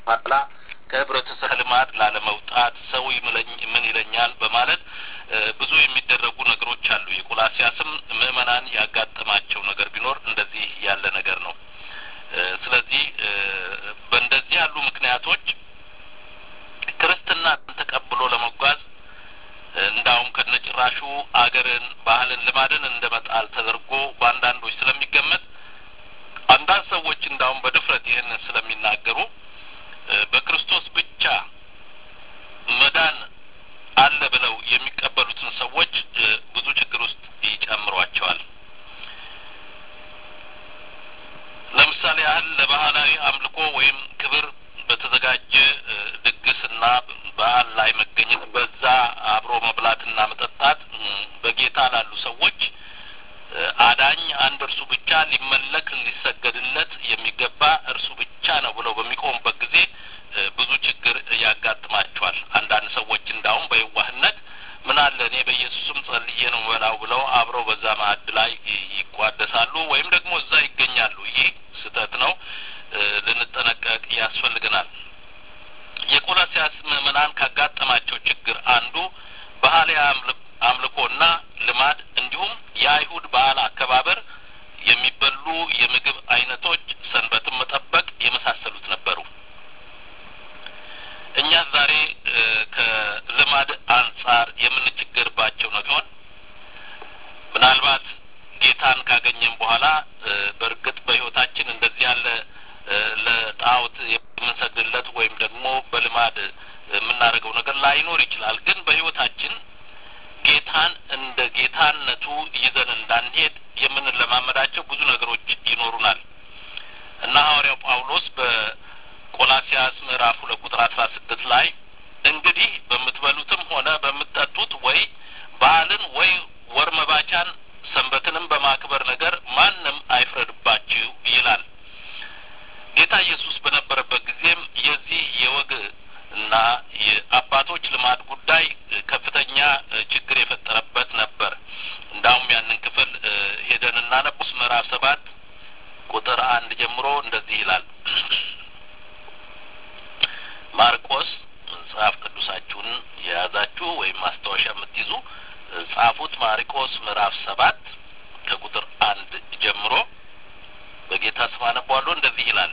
በኋላ ከህብረተሰብ ልማድ ላለመውጣት ሰው ይምለኝ ምን ይለኛል በማለት ብዙ የሚደረጉ ነገሮች አሉ። የቆላሲያስም ምዕመናን ያጋጠማቸው ነገር ቢኖር እንደዚህ ያለ ነገር ነው። ስለዚህ በእንደዚህ ያሉ ምክንያቶች ክርስትናን ተቀብሎ ለመጓዝ እንዳውም ከነጭራሹ አገርን፣ ባህልን፣ ልማድን እንደ መጣል ተደርጎ በአንዳንዶች ስለሚገመት አንዳንድ ሰዎች እንዳውም በድፍረት ይህንን ስለሚናገሩ በክርስቶስ ብቻ መዳን አለ ብለው የሚቀበሉትን ሰዎች ብዙ ችግር ውስጥ ይጨምሯቸዋል። ለምሳሌ ያህል ለባህላዊ አምልኮ ወይም ክብር በተዘጋጀ ድግስና በዓል ላይ መገኘት፣ በዛ አብሮ መብላትና መጠጣት በጌታ ላሉ ሰዎች አዳኝ አንድ እርሱ ብቻ ሊመለክ ሊሰገድለት የሚገባ እርሱ ብቻ ነው ብለው በሚቆሙበት ጊዜ ብዙ ችግር ያጋጥማቸዋል። አንዳንድ ሰዎች እንዳውም በየዋህነት ምን አለ እኔ በኢየሱስም ጸልዬ ነው በላው ብለው አብረው በዛ ማዕድ ላይ ይቋደሳሉ ወይም ደግሞ እዛ ይገኛሉ። ይህ ስህተት ነው። ልንጠነቀቅ ያስፈልገናል። የቆላሲያስ ምዕመናን ካጋጠማቸው ችግር አንዱ ባህላዊ አምልኮና ልማድ እንዲሁም የአይሁድ በዓል አከባበር፣ የሚበሉ የምግብ አይነቶች፣ ሰንበትን መጠበቅ የመሳሰሉት ነበሩ። እኛ ዛሬ ከልማድ አንጻር የምንቸገርባቸው ነው ቢሆን ምናልባት ጌታን ካገኘን በኋላ በእርግጥ በሕይወታችን እንደዚህ ያለ ለጣዖት የምንሰግድለት ወይም ደግሞ በልማድ የምናደርገው ነገር ላይኖር ይችላል። ግን በሕይወታችን ጌታን እንደ ጌታነቱ ይዘን እንዳንሄድ የምንለማመዳቸው ብዙ ነገሮች ይኖሩናል እና ሐዋርያው ጳውሎስ በቆላሲያስ ምዕራፍ ሁለት ቁጥር አስራ ስድስት ላይ እንግዲህ በምትበሉትም ሆነ በምትጠጡት ወይ በዓልን ወይ ወር መባቻን ሰንበትንም በማክበር ነገር ማንም አይፍረድባችሁ ይላል። ጌታ ኢየሱስ በነበረበት ጊዜም የዚህ የወግ እና የአባቶች ልማድ ጉዳይ ከፍተኛ ችግር የፈጠረበት ነበር። እንዳውም ያንን ክፍል ሄደን እናነቡስ ምዕራፍ ሰባት ቁጥር አንድ ጀምሮ እንደዚህ ይላል። ማርቆስ መጽሐፍ ቅዱሳችሁን የያዛችሁ ወይም ማስታወሻ የምትይዙ ጻፉት። ማርቆስ ምዕራፍ ሰባት ከቁጥር አንድ ጀምሮ በጌታ ስም አነቧለሁ። እንደዚህ ይላል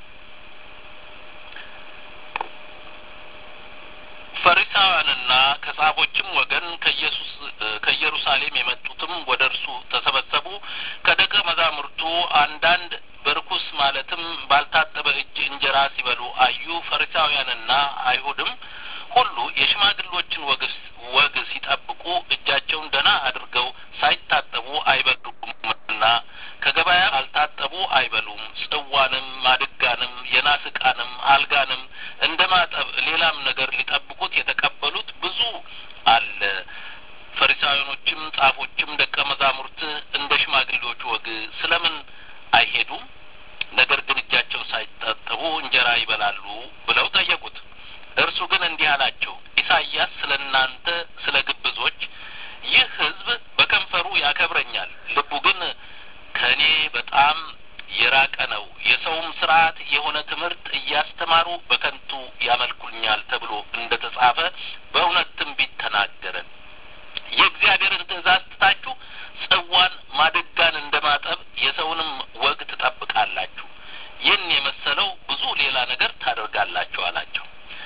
ፈሪሳውያንና ከጻፎችም ወገን ከኢየሱስ ከኢየሩሳሌም የመጡትም ወደ እርሱ ተሰበሰቡ። ከደቀ መዛሙርቱ አንዳንድ በርኩስ ማለትም ባልታጠበ እጅ እንጀራ ሲበሉ አዩ። ፈሪሳውያንና አይሁድም ሁሉ የሽማግሎችን ወግ ወግ ሲጠብቁ እጃቸውን ደህና አድርገው ሳይታጠቡ አይበሉምና ከገበያ አልታጠቡ አይበሉም። ጽዋንም ማድጋንም የናስ ዕቃንም አልጋንም እንደ ማጠብ ሌላም ነገር ሊጠብቁት የተቀበሉት ብዙ አለ። ፈሪሳውያኖችም ጻፎችም ደቀ መዛሙርት እንደ ሽማግሌዎች ወግ ስለምን አይሄዱም? ነገር ግን እጃቸውን ሳይታጠቡ እንጀራ ይበላሉ ብለው ጠየቁት። እርሱ ግን እንዲህ አላቸው፣ ኢሳይያስ ስለ እናንተ ስለ ግብዞች ይህ ሕዝብ በከንፈሩ ያከብረኛል፣ ልቡ ግን ከእኔ በጣም የራቀ ነው። የሰውም ስርዓት የሆነ ትምህርት እያስተማሩ በከንቱ ያመልኩኛል ተብሎ እንደ ተጻፈ በእውነት ትንቢት ተናገረ። የእግዚአብሔርን ትእዛዝ ትታችሁ ጽዋን ማድጋን እንደ ማጠብ የሰውንም ወግ ትጠብቃላችሁ። ይህን የመሰለው ብዙ ሌላ ነገር ታደርጋላችሁ አላቸው።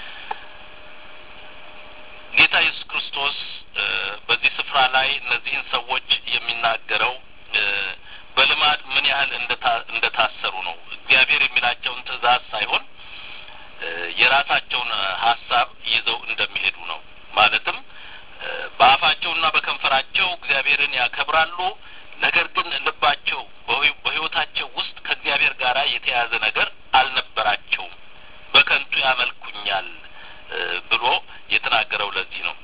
ጌታ ኢየሱስ ክርስቶስ በዚህ ስፍራ ላይ እነዚህን ሰዎች የሚናገረው በልማድ ምን ያህል እንደ ታሰሩ ነው። እግዚአብሔር የሚላቸውን ትእዛዝ ሳይሆን የራሳቸውን ሀሳብ ይዘው እንደሚሄዱ ነው። ማለትም በአፋቸውና በከንፈራቸው እግዚአብሔርን ያከብራሉ። ነገር ግን ልባቸው በሕይወታቸው ውስጥ ከእግዚአብሔር ጋር የተያያዘ ነገር አልነበራቸውም። በከንቱ ያመልኩኛል ብሎ የተናገረው ለዚህ ነው።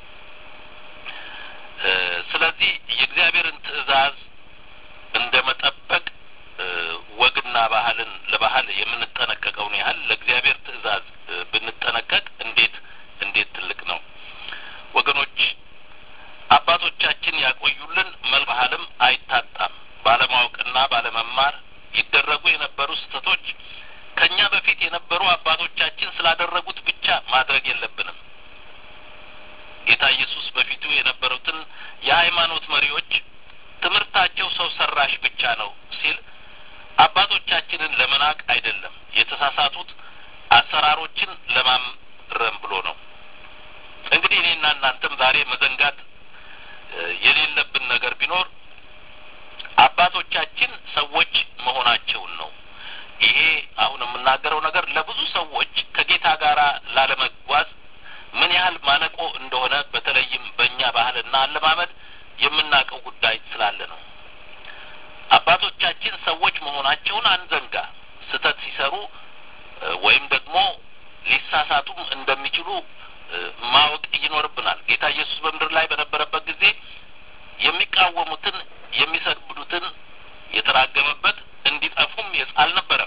ስለዚህ የእግዚአብሔርን ትእዛዝ እንደ መጠበቅ ወግና ባህልን ለባህል የምንጠነቀቀውን ያህል ለእግዚአብሔር ትእዛዝ ብንጠነቀቅ እንዴት እንዴት ትልቅ ነው ወገኖች። አባቶቻችን ያቆዩልን መልክ ባህልም አይታጣም። ባለማወቅና ባለመማር ይደረጉ የነበሩ ስህተቶች ከእኛ በፊት የነበሩ አባቶች አባቶቻችን ስላደረጉት ብቻ ማድረግ የለብንም። ጌታ ኢየሱስ በፊቱ የነበሩትን የሃይማኖት መሪዎች ትምህርታቸው ሰው ሰራሽ ብቻ ነው ሲል አባቶቻችንን ለመናቅ አይደለም፣ የተሳሳቱት አሰራሮችን ለማረም ብሎ ነው። እንግዲህ እኔና እናንተም ዛሬ መዘንጋት የሌለብን ነገር ቢኖር አባቶቻችን ሰዎች መሆናቸውን ነው። ይሄ አሁን የምናገረው ነገር ለብዙ ሰዎች ከጌታ ጋር ላለመጓዝ ምን ያህል ማነቆ እንደሆነ በተለይም በእኛ ባህልና አለማመድ የምናውቀው ጉዳይ ስላለ ነው። አባቶቻችን ሰዎች መሆናቸውን አንዘንጋ። ስህተት ሲሰሩ ወይም ደግሞ ሊሳሳቱም እንደሚችሉ ማወቅ ይኖርብናል። ጌታ ኢየሱስ በምድር ላይ በነበረበት ጊዜ የሚቃወሙትን የሚሰድቡትን የተራገመበት እንዲጠፉም አልነበረም።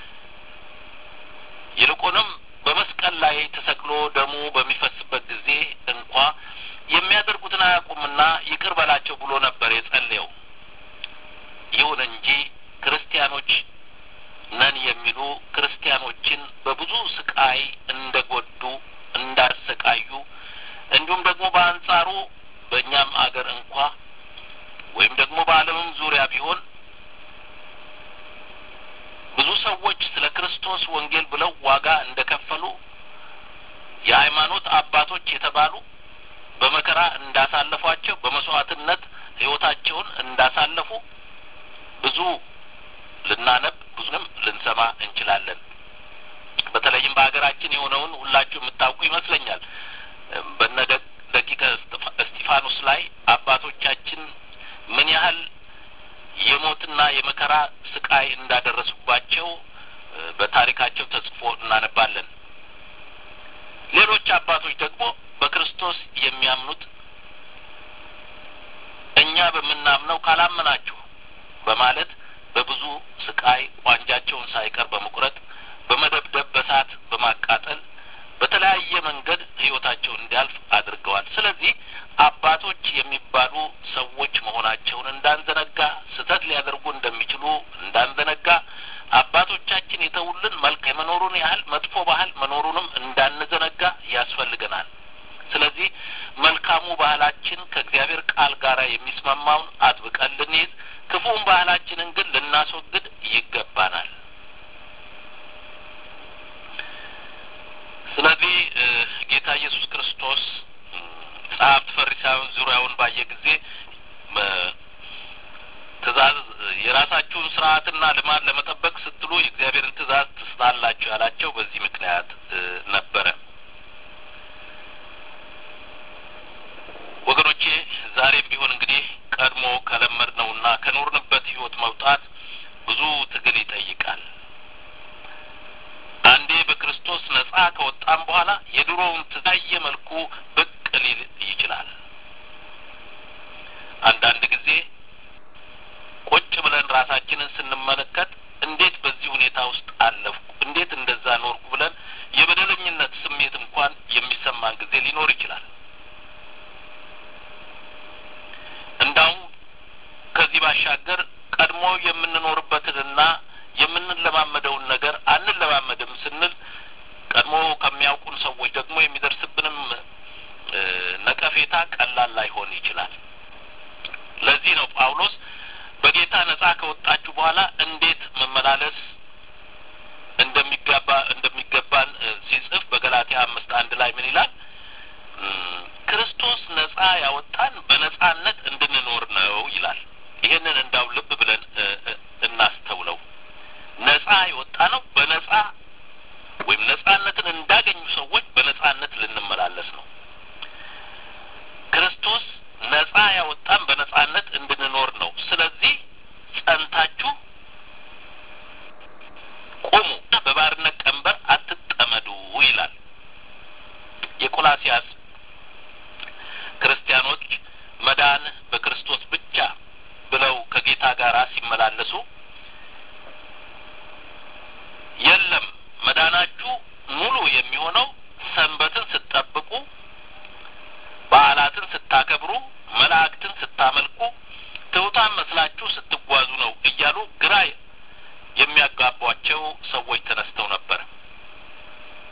ይልቁንም በመስቀል ላይ ተሰቅሎ ደሙ በሚፈስበት ጊዜ እንኳ የሚያደርጉትን አያውቁምና ይቅር በላቸው ብሎ ነበር የጸለየው። ይሁን እንጂ ክርስቲያኖች ነን የሚሉ ክርስቲያኖችን በብዙ ስቃይ እንደ ጎዱ እንዳሰቃዩ እንዲሁም ደግሞ በአንጻሩ በእኛም አገር እንኳ ወይም ደግሞ በዓለምም ዙሪያ ቢሆን ብዙ ሰዎች ስለ ክርስቶስ ወንጌል ብለው ዋጋ እንደ ከፈሉ የሃይማኖት አባቶች የተባሉ በመከራ እንዳሳለፏቸው በመስዋዕትነት ሕይወታቸውን እንዳሳለፉ ብዙ ልናነብ ብዙንም ልንሰማ እንችላለን። በተለይም በሀገራችን የሆነውን ሁላችሁ የምታውቁ ይመስለኛል። በነ ደቂቀ እስጢፋኖስ ላይ አባቶቻችን ምን ያህል የሞትና የመከራ ስቃይ እንዳደረሱባቸው በታሪካቸው ተጽፎ እናነባለን። ሌሎች አባቶች ደግሞ በክርስቶስ የሚያምኑት እኛ በምናምነው ካላመናችሁ በማለት በብዙ ስቃይ ቋንጃቸውን ሳይቀር በመቁረጥ በመደብደብ፣ በሳት በማቃጠል በተለያየ መንገድ ሕይወታቸው እንዲያልፍ አድርገዋል። ስለዚህ አባቶች የሚባሉ ሰዎች መሆናቸውን እንዳንዘነጋ፣ ስህተት ሊያደርጉ እንደሚችሉ እንዳንዘነጋ፣ አባቶቻችን የተውልን መልክ የመኖሩን ያህል መጥፎ ባህል መኖሩንም እንዳንዘነጋ ያስፈልገናል። ስለዚህ መልካሙ ባህላችን ከእግዚአብሔር ቃል ጋር የሚስማማውን አጥብቀን ልንይዝ፣ ክፉውን ባህላችንን ግን ልናስወግድ ይገባናል። ስለዚህ ጌታ ኢየሱስ ክርስቶስ ጸሐፍት ፈሪሳውያን ዙሪያውን ባየ ጊዜ ትእዛዝ የራሳችሁን ስርዓትና ልማድ ለመጠበቅ ስትሉ የእግዚአብሔርን ትእዛዝ ትስታላችሁ ያላቸው በዚህ ምክንያት ነበረ። ወገኖቼ ዛሬም ቢሆን እንግዲህ ቀድሞ ከለመድነውና ከኖርንበት ሕይወት መውጣት ብዙ ትግል ይጠይቃል። አንዴ በክርስቶስ ነጻ ከወጣም በኋላ የድሮውን ትታየ መልኩ ብቅ ሊል ይችላል። አንዳንድ ጊዜ ቁጭ ብለን ራሳችንን ስንመለከት እንዴት በዚህ ሁኔታ ውስጥ አለፍኩ፣ እንዴት እንደዛ ኖርኩ ብለን የበደለኝነት ስሜት እንኳን የሚሰማን ጊዜ ሊኖር ይችላል። እንዳውም ከዚህ ባሻገር ቀድሞ የምንኖርበትንና የምንለማመደውን ነገር አንለማመድም ስንል ቀድሞ ከሚያውቁን ሰዎች ደግሞ የሚደርስብንም ነቀፌታ ቀላል ላይሆን ይችላል። ለዚህ ነው ጳውሎስ በጌታ ነጻ ከወጣችሁ በኋላ እንዴት መመላለስ እንደሚገባ እንደሚገባን ሲጽፍ በገላትያ አምስት አንድ ላይ ምን ይላል? ክርስቶስ ነጻ ያወጣን በነጻነት እንድንኖር ነው ይላል። ይህንን እንዳው ልብ ብለን እናስተውለው። ነጻ የወጣ ነው በነጻ ወይም ነጻነትን እንዳገኙ ሰዎች በነጻነት ልንመላለስ ነው። ክርስቶስ ነጻ ያወጣን በነጻነት እንድንኖር ነው። ስለዚህ ጸንታችሁ ቁሙ፣ በባርነት ቀንበር አትጠመዱ ይላል። የቆላሲያስ ክርስቲያኖች መዳን በክርስቶስ ብቻ ብለው ከጌታ ጋር ሲመላለሱ የለም መዳናችሁ ሙሉ የሚሆነው ሰንበትን ስትጠብቁ፣ በዓላትን ስታከብሩ፣ መላእክትን ስታመልኩ፣ ትሑታን መስላችሁ ስትጓዙ ነው እያሉ ግራ የሚያጋቧቸው ሰዎች ተነስተው ነበር።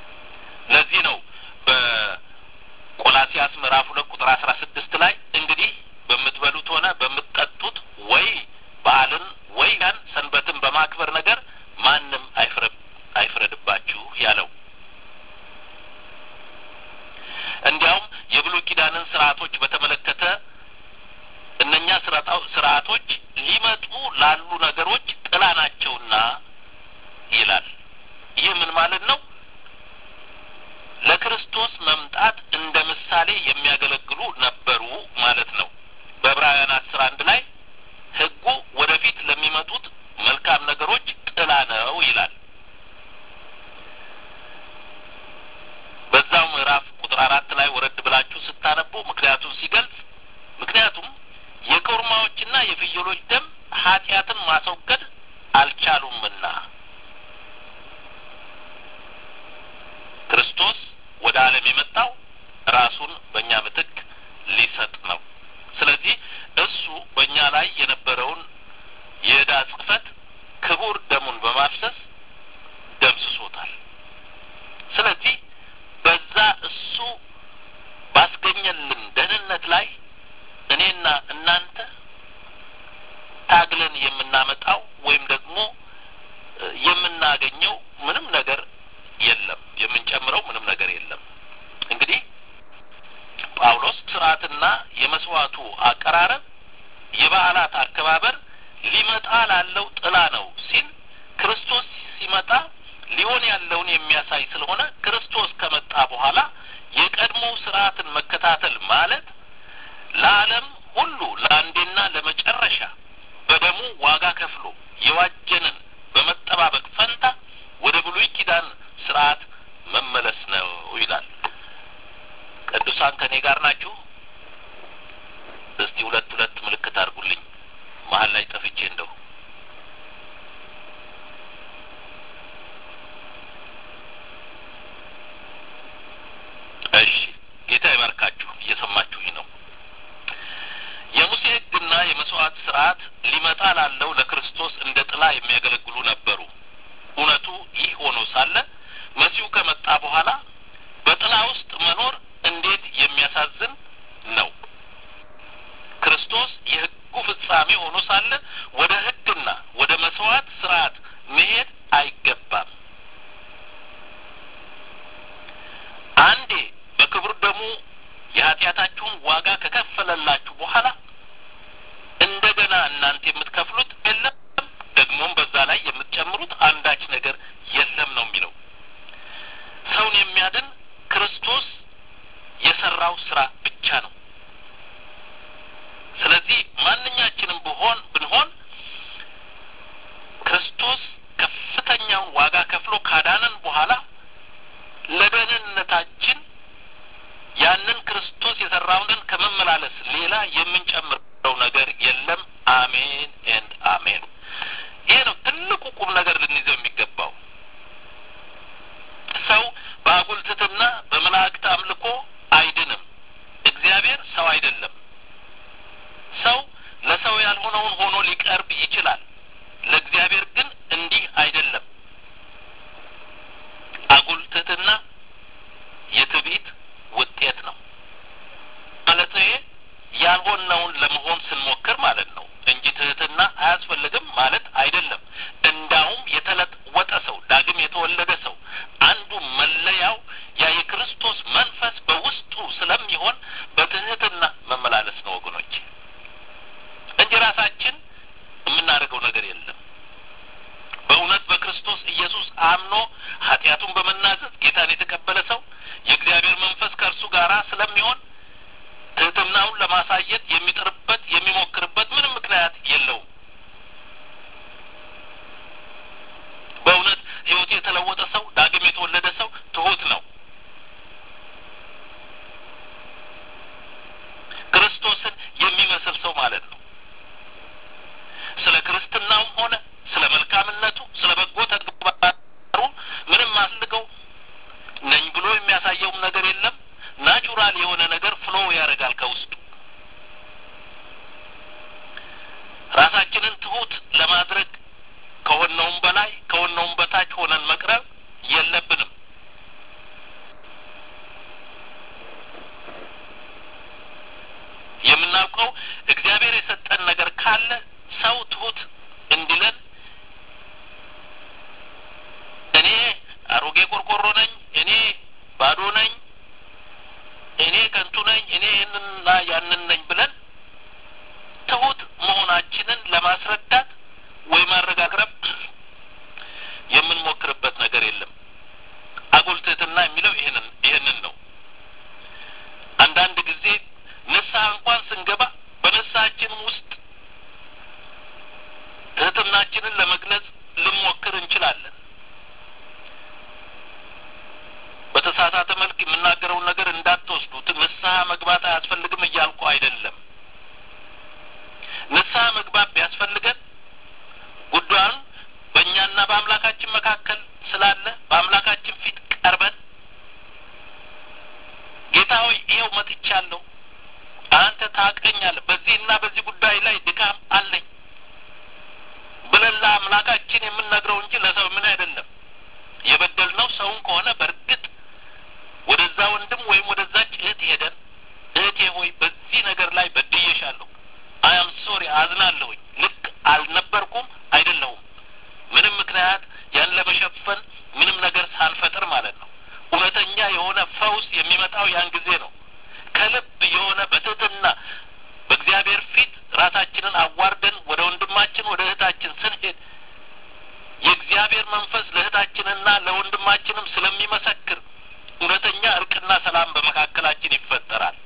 ምዕራፍ ሁለት ቁጥር አስራ ስድስት ላይ እንግዲህ በምትበሉት ሆነ በምትጠጡት ወይ በዓልን ወይ ያን ሰንበትን በማክበር ነገር ማንም አይፍረድባችሁ ያለው እንዲያውም የብሉይ ኪዳንን ስርዓቶች በተመለከተ እነኛ ስርዓቶች ሊመጡ ላሉ ነገሮች ጥላ ናቸውና ይላል። ይህ ምን ማለት ነው? ለክርስቶስ መምጣት እንደ ምሳሌ የሚያገለግሉ ነበሩ ማለት ነው። በዕብራውያን አስር አንድ ላይ ሕጉ ወደፊት ለሚመጡት መልካም ነገሮች ጥላ ነው ይላል። በዛው ምዕራፍ ቁጥር አራት ላይ ወረድ ብላችሁ ስታነቡ ምክንያቱም ሲገልጽ ምክንያቱም የኮርማዎችና የፍየሎች ደም ኃጢአትን ማስወገድ አልቻሉምና ክርስቶስ ወደ ዓለም የመጣው ራሱን በእኛ ምትክ ሊሰጥ ነው። ስለዚህ እሱ በእኛ ላይ የነበረውን የዕዳ ጽሕፈት ክቡር ደሙን በማፍሰስ ደምስሶታል። ስለዚህ በዛ እሱ ባስገኘልን ደህንነት ላይ እኔና እናንተ ታግለን የምናመጣው ወይም ደግሞ የምናገኘው ምንም ነገር የለም። የምንጨምረው ምንም ነገር የለም። እንግዲህ ጳውሎስ ስርዓትና የመስዋዕቱ አቀራረብ የበዓላት አከባበር ሊመጣ ላለው ጥላ ነው ሲል ክርስቶስ ሲመጣ ሊሆን ያለውን የሚያሳይ ስለሆነ ክርስቶስ ከመጣ በኋላ የቀድሞው ስርዓትን መከታተል ማለት ለዓለም ሁሉ ለአንዴና ለመጨረሻ በደሙ ዋጋ ከፍሎ የዋጀንን በመጠባበቅ ፈንታ ወደ ብሉይ ኪዳን ስርዓት መመለስ ነው ይላል። ቅዱሳን ከእኔ ጋር ናችሁ? እስቲ ሁለት ሁለት ምልክት አድርጉልኝ መሀል ላይ ጠፍቼ እንደው እሺ ጌታ ይባርካችሁ። እየሰማችሁኝ ነው። የሙሴ ሕግና የመስዋዕት ስርዓት ሊመጣ ላለው ለክርስቶስ እንደ ጥላ የሚያገለግሉ ነበሩ። እውነቱ ይህ ሆኖ ሳለ መሲሁ ከመጣ በኋላ በጥላ ውስጥ መኖር እንዴት የሚያሳዝን ነው። ክርስቶስ የሕጉ ፍጻሜ ሆኖ ሳለ ወደ ሕግና ወደ መስዋዕት ስርዓት መሄድ አይገባም። አንዴ በክቡር ደሙ የኃጢአታችሁን ዋጋ ከከፈለላችሁ በኋላ እንደገና እናንተ የምትከፍሉት የለም፣ ደግሞም በዛ ላይ የምትጨምሩት አንዳች ነገር የለም ነው የሚለው። ሰውን የሚያድን ክርስቶስ የሰራው ስራ ብቻ ነው። ስለዚህ ማንኛችንም ብሆን ብንሆን ክርስቶስ ከፍተኛውን ዋጋ ከፍሎ ካዳነን በኋላ ለደህንነታችን ያንን ክርስቶስ የሰራውን ከመመላለስ ሌላ የምንጨምረው ነገር የለም። አሜን ኤንድ አሜን። ይሄ ነው ትልቁ ቁም ነገር ልንይዘው የሚገባው። ሰው በአጉል ትሕትና በመላእክት አምልኮ አይድንም። እግዚአብሔር ሰው አይደለም። ሰው ለሰው ያልሆነውን ሆኖ ሊቀርብ ይችላል። ለእግዚአብሔር ግን እንዲህ አይደለም። አጉል ትሕትና የትዕቢት ውጤት ነው ማለት ይሄ ያልሆነውን ለመሆን ስንሞክር ማለት ነው እንጂ ትሕትና አያስፈልግም ማለት አይደለም። እንዳውም የተለወጠ ሰው ዳግም የተወለደ ሰው አንዱ መለያው ያ የክርስቶስ መንፈስ በውስጡ ስለሚሆን በትሕትና መመላለስ ነው ወገኖች፣ እንጂ ራሳችን የምናደርገው ነገር የለም። በእውነት በክርስቶስ ኢየሱስ አምኖ ኃጢአቱን በመናዘዝ ጌታን የተቀበለ ሰው የእግዚአብሔር መንፈስ ከእርሱ ጋር ስለሚሆን ትሕትናውን ለማሳየት የሚጥርበት የሚሞክርበት ምንም ምክንያት የለውም። በእውነት ሕይወቱ የተለወጠ ሰው ዳግም የተወለደ ሰው ትሑት ነው። ክርስቶስን የሚመስል ሰው ማለት ነው። ስለ ክርስትናውም ሆነ ስለ መልካምነቱ ስለ በጎ ተግባሩ ምንም አስልገው ነኝ ብሎ የሚያሳየውም ነገር የለም። ናቹራል የሆነ ነገር ፍሎ ያደርጋል ከውስጡ። ራሳችንን ትሁት ለማድረግ ከሆነውም በላይ ከሆነውም በታች ሆነን መቅረብ የለብንም። እግዚአብሔር የሰጠን ነገር ካለ ሰው ትሁት እንዲለን እኔ አሮጌ ቆርቆሮ ነኝ፣ እኔ ባዶ ነኝ፣ እኔ ከንቱ ነኝ፣ እኔ ይህንንና ያንን ነኝ ብለን ትሁት መሆናችንን ለማስረዳት ወይ ማረጋግረብ የምንሞክርበት ነገር የለም። አጉል ትህትና የሚለው ይህንን ይህንን ነው። አንዳንድ ጊዜ ንስሐ እንኳን ስንገባ በንስሐችንም ውስጥ ትህትናችንን ለመግለጽ ልንሞክር እንችላለን። በተሳሳተ መልክ የምናገረውን ነገር እንዳትወስዱት። ንስሐ መግባት አያስፈልግም እያልኩ አይደለም። ንስሐ መግባት ቢያስፈልገን ጉዳዩን በእኛና በአምላካችን መካከል ስላለ በአምላካችን ፊት ቀርበን ጌታ ሆይ ይኸው መጥቻለሁ፣ አንተ ታውቀኛለህ፣ በዚህና በዚህ ጉዳይ ላይ ድካም አለኝ ብለን ለአምላካችን የምንነግረው እንጂ ለሰው ምን አይደለም። የበደልነው ሰውን ከሆነ በእርግጥ ወደዛ ወንድም ወይም ወደዛች እህት ሄደን እህቴ ሆይ በዚህ ነገር ላይ በድዬሻለሁ፣ አያም ሶሪ አዝናለሁኝ፣ ልክ አልነበርኩም፣ አይደለሁም ምንም ምክንያት ያን ለመሸፈን ምንም ነገር ሳንፈጥር ማለት ነው። እውነተኛ የሆነ ፈውስ የሚመጣው ያን ጊዜ ነው። ከልብ የሆነ በትህትና በእግዚአብሔር ፊት ራሳችንን አዋርደን ወደ ወንድማችን ወደ እህታችን ስንሄድ የእግዚአብሔር መንፈስ ለእህታችንና ለወንድማችንም ስለሚመሰክር እውነተኛ እርቅና ሰላም በመካከላችን ይፈጠራል።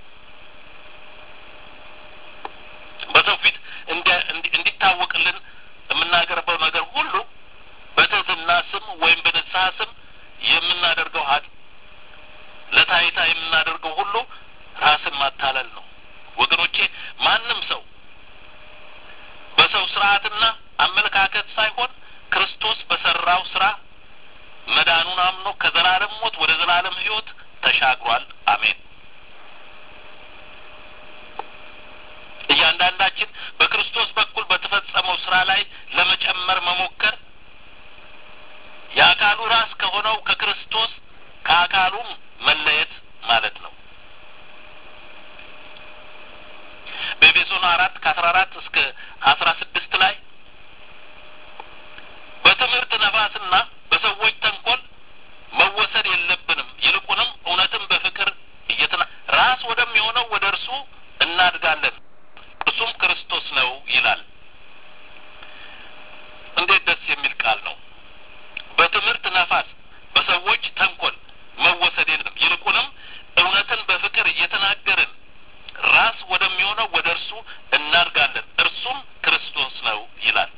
በሰው ፊት እንዲታወቅልን የምናቀርበው ነገር ሁሉ በትህትና ስም ወይም በንስሐ ስም የምናደርገው ሀድ ለታይታ የምናደርገው ሁሉ ራስን ማታለል ነው። ወገኖቼ ማንም ሰው በሰው ስርዓትና አመለካከት ሳይሆን ክርስቶስ በሰራው ስራ መዳኑን አምኖ ከዘላለም ሞት ወደ ዘላለም ሕይወት ተሻግሯል። አሜን። እያንዳንዳችን በክርስቶስ በኩል በተፈጸመው ስራ ላይ ለመጨመር መሞከር የአካሉ ራስ ከሆነው ከክርስቶስ ከአካሉም መለየት ማለት ነው። በኤፌሶን አራት ከአስራ አራት እስከ አስራ ስድስት ላይ በትምህርት ነፋስና በሰዎች ተንኮል መወሰድ የለብንም፣ ይልቁንም እውነትን በፍቅር እየትና ራስ ወደሚሆነው ወደ እርሱ እናድጋለን፣ እርሱም ክርስቶስ ነው ይላል። እንዴት ደስ የሚል ቃል ነው! በትምህርት ነፋስ በሰዎች ተንኮል መወሰድ የለም፣ ይልቁንም እውነትን በፍቅር እየተናገርን ራስ ወደሚሆነው ወደ እርሱ እናድጋለን፣ እርሱም ክርስቶስ ነው ይላል።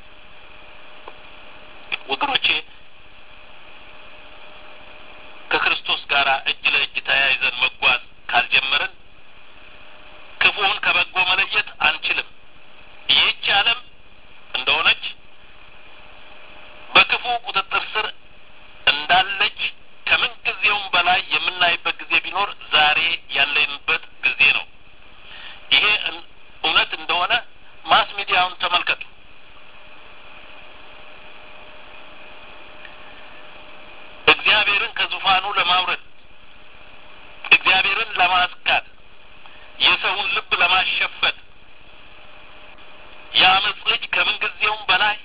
ወገኖቼ ከክርስቶስ ጋር እጅ ለእጅ ተያይዘን መጓዝ ካልጀመርን ክፉውን ከበጎ መለየት አንችልም። ይህች ዓለም እንደሆነች በክፉ ቁጥጥር ስር እንዳለች ከምን ጊዜውም በላይ የምናይበት ጊዜ ቢኖር ዛሬ ያለንበት ጊዜ ነው። ይሄ እውነት እንደሆነ ማስ ሚዲያውን ተመልከቱ። እግዚአብሔርን ከዙፋኑ ለማውረድ እግዚአብሔርን ለማስካድ የሰውን ልብ ለማሸፈት የአመፅ ልጅ ከምን ጊዜውም በላይ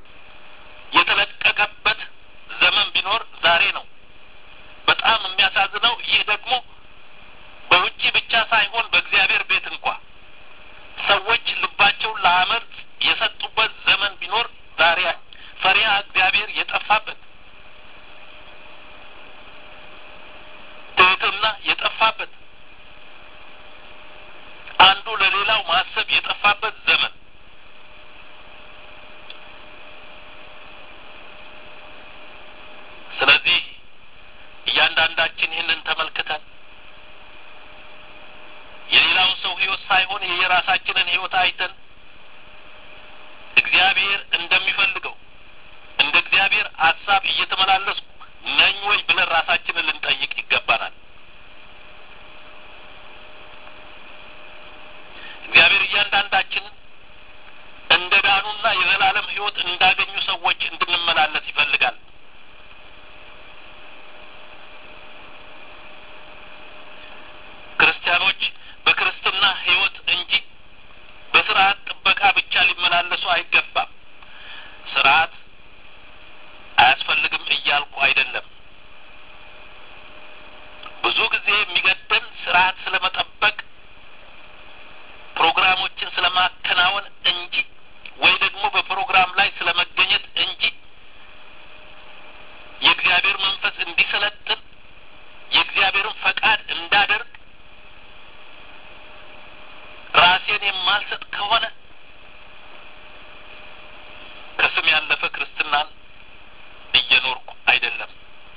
የተለቀቀበት ዘመን ቢኖር ዛሬ ነው። በጣም የሚያሳዝነው ይህ ደግሞ በውጭ ብቻ ሳይሆን በእግዚአብሔር ቤት እንኳ ሰዎች ልባቸውን ለአመፅ የሰጡበት ዘመን ቢኖር ዛሬ ፈሪሃ እግዚአብሔር የጠፋበት ትህትና የጠፋበት አንዱ ለሌላው ማሰብ የጠፋበት ዘመን ስለዚህ እያንዳንዳችን ይህንን ተመልክተን የሌላውን ሰው ሕይወት ሳይሆን የየራሳችንን ሕይወት አይተን እግዚአብሔር እንደሚፈልገው እንደ እግዚአብሔር ሀሳብ እየተመላለስኩ ነኝ ወይ ብለን ራሳችንን ልንጠይቅ ይገባናል። እግዚአብሔር እያንዳንዳችንን እንደ ዳኑና የዘላለም ሕይወት እንዳገኙ ሰዎች እንድንመላለስ ይፈልጋል። ክርስቲያኖች በክርስትና ሕይወት እንጂ ሊመላለሱ አይገባም። ስርዓት አያስፈልግም እያልኩ አይደለም። ብዙ ጊዜ የሚገደን ስርዓት ስለመጠበቅ ፕሮግራሞችን ስለማከናወን እንጂ ወይ ደግሞ በፕሮግራም ላይ ስለመገኘት እንጂ የእግዚአብሔር መንፈስ እንዲሰለጥን የእግዚአብሔርን ፈቃድ እንዳደርግ ራሴን የማልሰጥ ከሆነ ከስም ያለፈ ክርስትናን እየኖርኩ አይደለም።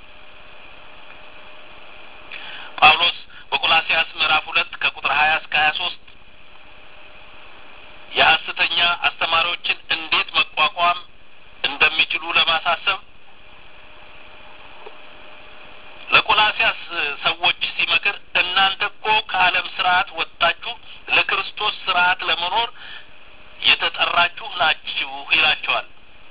ጳውሎስ በቆላሲያስ ምዕራፍ ሁለት ከቁጥር ሀያ እስከ ሀያ ሶስት የሐሰተኛ አስተማሪዎችን እንዴት መቋቋም እንደሚችሉ ለማሳሰብ ለቆላሲያስ ሰዎች ሲመክር እናንተ እኮ ከዓለም ስርዓት ወጥታችሁ ለክርስቶስ ስርዓት ለመኖር የተጠራችሁ ናችሁ ይላቸዋል።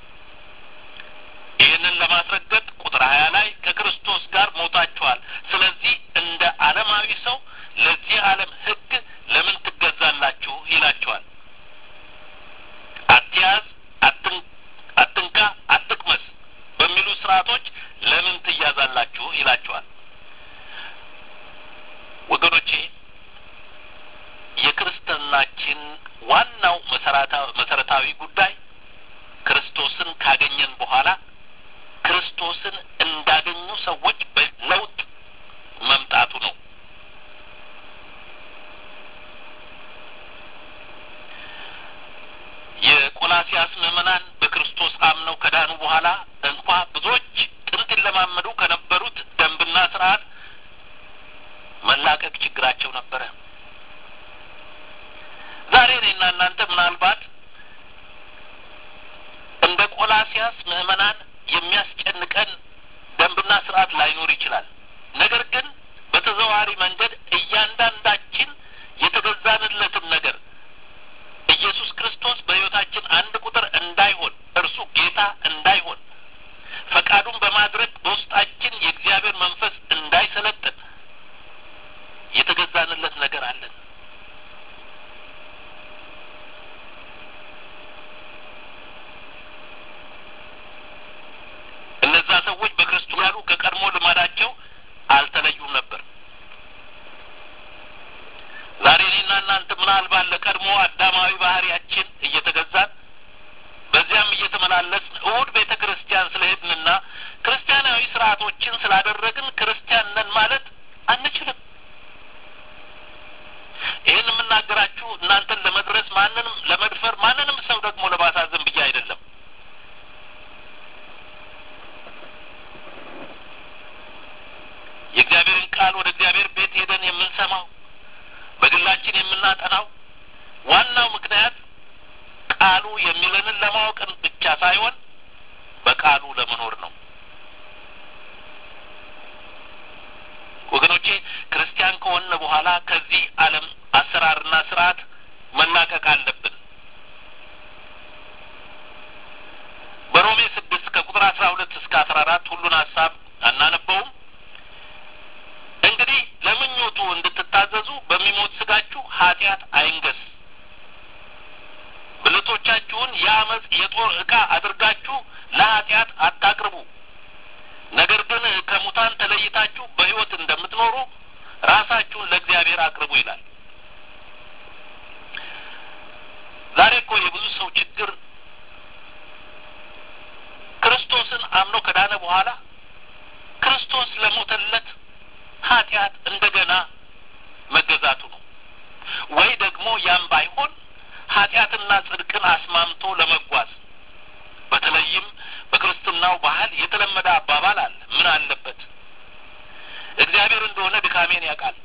ይህንን ለማስረገጥ ቁጥር ሀያ ላይ ከክርስቶስ ጋር ሞታችኋል። ስለዚህ እንደ ዓለማዊ ሰው ለዚህ ዓለም ሕግ ለምን ትገዛላችሁ ይላቸዋል። አትያዝ፣ አትንካ፣ አትቅመስ በሚሉ ስርዓቶች ለምን ትያዛላችሁ ይላቸዋል። ወገኖቼ የክርስትናችን ዋናው መሰረታዊ ጉዳይ ክርስቶስን ካገኘን በኋላ ክርስቶስን እንዳገኙ ሰዎች በለውጥ መምጣቱ ነው። የቆላሲያስ ምዕመናን በክርስቶስ አምነው ከዳኑ በኋላ እንኳ ብዙዎች ጥንት ይለማመዱ ከነበሩት ደንብና ስርዓት መላቀቅ ችግራቸው ነበረ። ዛሬ እኔና እናንተ ምናልባት እንደ ቆላሲያስ ምዕመናን የሚያስጨንቀን ደንብና ስርዓት ላይኖር ይችላል። ነገር ግን በተዘዋዋሪ መንገድ እያንዳንዳችን የተገዛንለትን ነገር ኢየሱስ ክርስቶስ በሕይወታችን አንድ ቁጥር እንዳይሆን እርሱ ጌታ እንዳይሆን ፈቃዱን በማድረግ በውስጣችን የእግዚአብሔር መንፈስ እንዳይሰለጥን የተገዛንለት ነገር አለን። እነዛ ሰዎች በክርስቶስ ያሉ ከቀድሞ ልማዳቸው አልተለዩም ነበር። ዛሬ እኔና እናንተ ምናልባት ለቀድሞ አዳማዊ ባህሪያችን እየተገዛን በዚያም እየተመላለስን እሁድ ቤተ ክርስቲያን ስለሄድንና ክርስቲያናዊ ስርዓቶችን ስላደረግን ክርስቲያን ነን ማለት አንችልም። ይህን የምናገራችሁ እናንተን ለመድረስ ማንንም ለመድፈር ማንንም ሰው ደግሞ ለማሳዘን ብዬ አይደለም። የእግዚአብሔርን ቃል ወደ እግዚአብሔር ቤት ሄደን የምንሰማው በግላችን የምናጠናው ዋናው ምክንያት ቃሉ የሚለንን ለማወቅን ብቻ ሳይሆን በቃሉ ለመኖር ነው። ወገኖቼ ክርስቲያን ከሆነ በኋላ ከዚህ ዓለም አሰራርና ስርዓት መላቀቅ አለብን። በሮሜ ስድስት ከቁጥር አስራ ሁለት እስከ አስራ አራት ሁሉን ሀሳብ አናነበውም። እንግዲህ ለምኞቱ እንድትታዘዙ በሚሞት ስጋችሁ ኃጢአት አይንገስ። ብልቶቻችሁን የአመፅ የጦር ዕቃ አድርጋችሁ ለኃጢአት አታቅርቡ። ነገር ግን ከሙታን ተለይታችሁ በሕይወት እንደምትኖሩ ራሳችሁን ለእግዚአብሔር አቅርቡ ይላል። ዛሬ እኮ የብዙ ሰው ችግር ክርስቶስን አምኖ ከዳነ በኋላ ክርስቶስ ለሞተለት ኃጢአት እንደገና መገዛቱ ነው። ወይ ደግሞ ያም ባይሆን ኃጢአትና ጽድቅን አስማምቶ ለመጓዝ በተለይም በክርስትናው ባህል የተለመደ አባባል አለ። ምን አለበት እግዚአብሔር እንደሆነ ድካሜን ያውቃል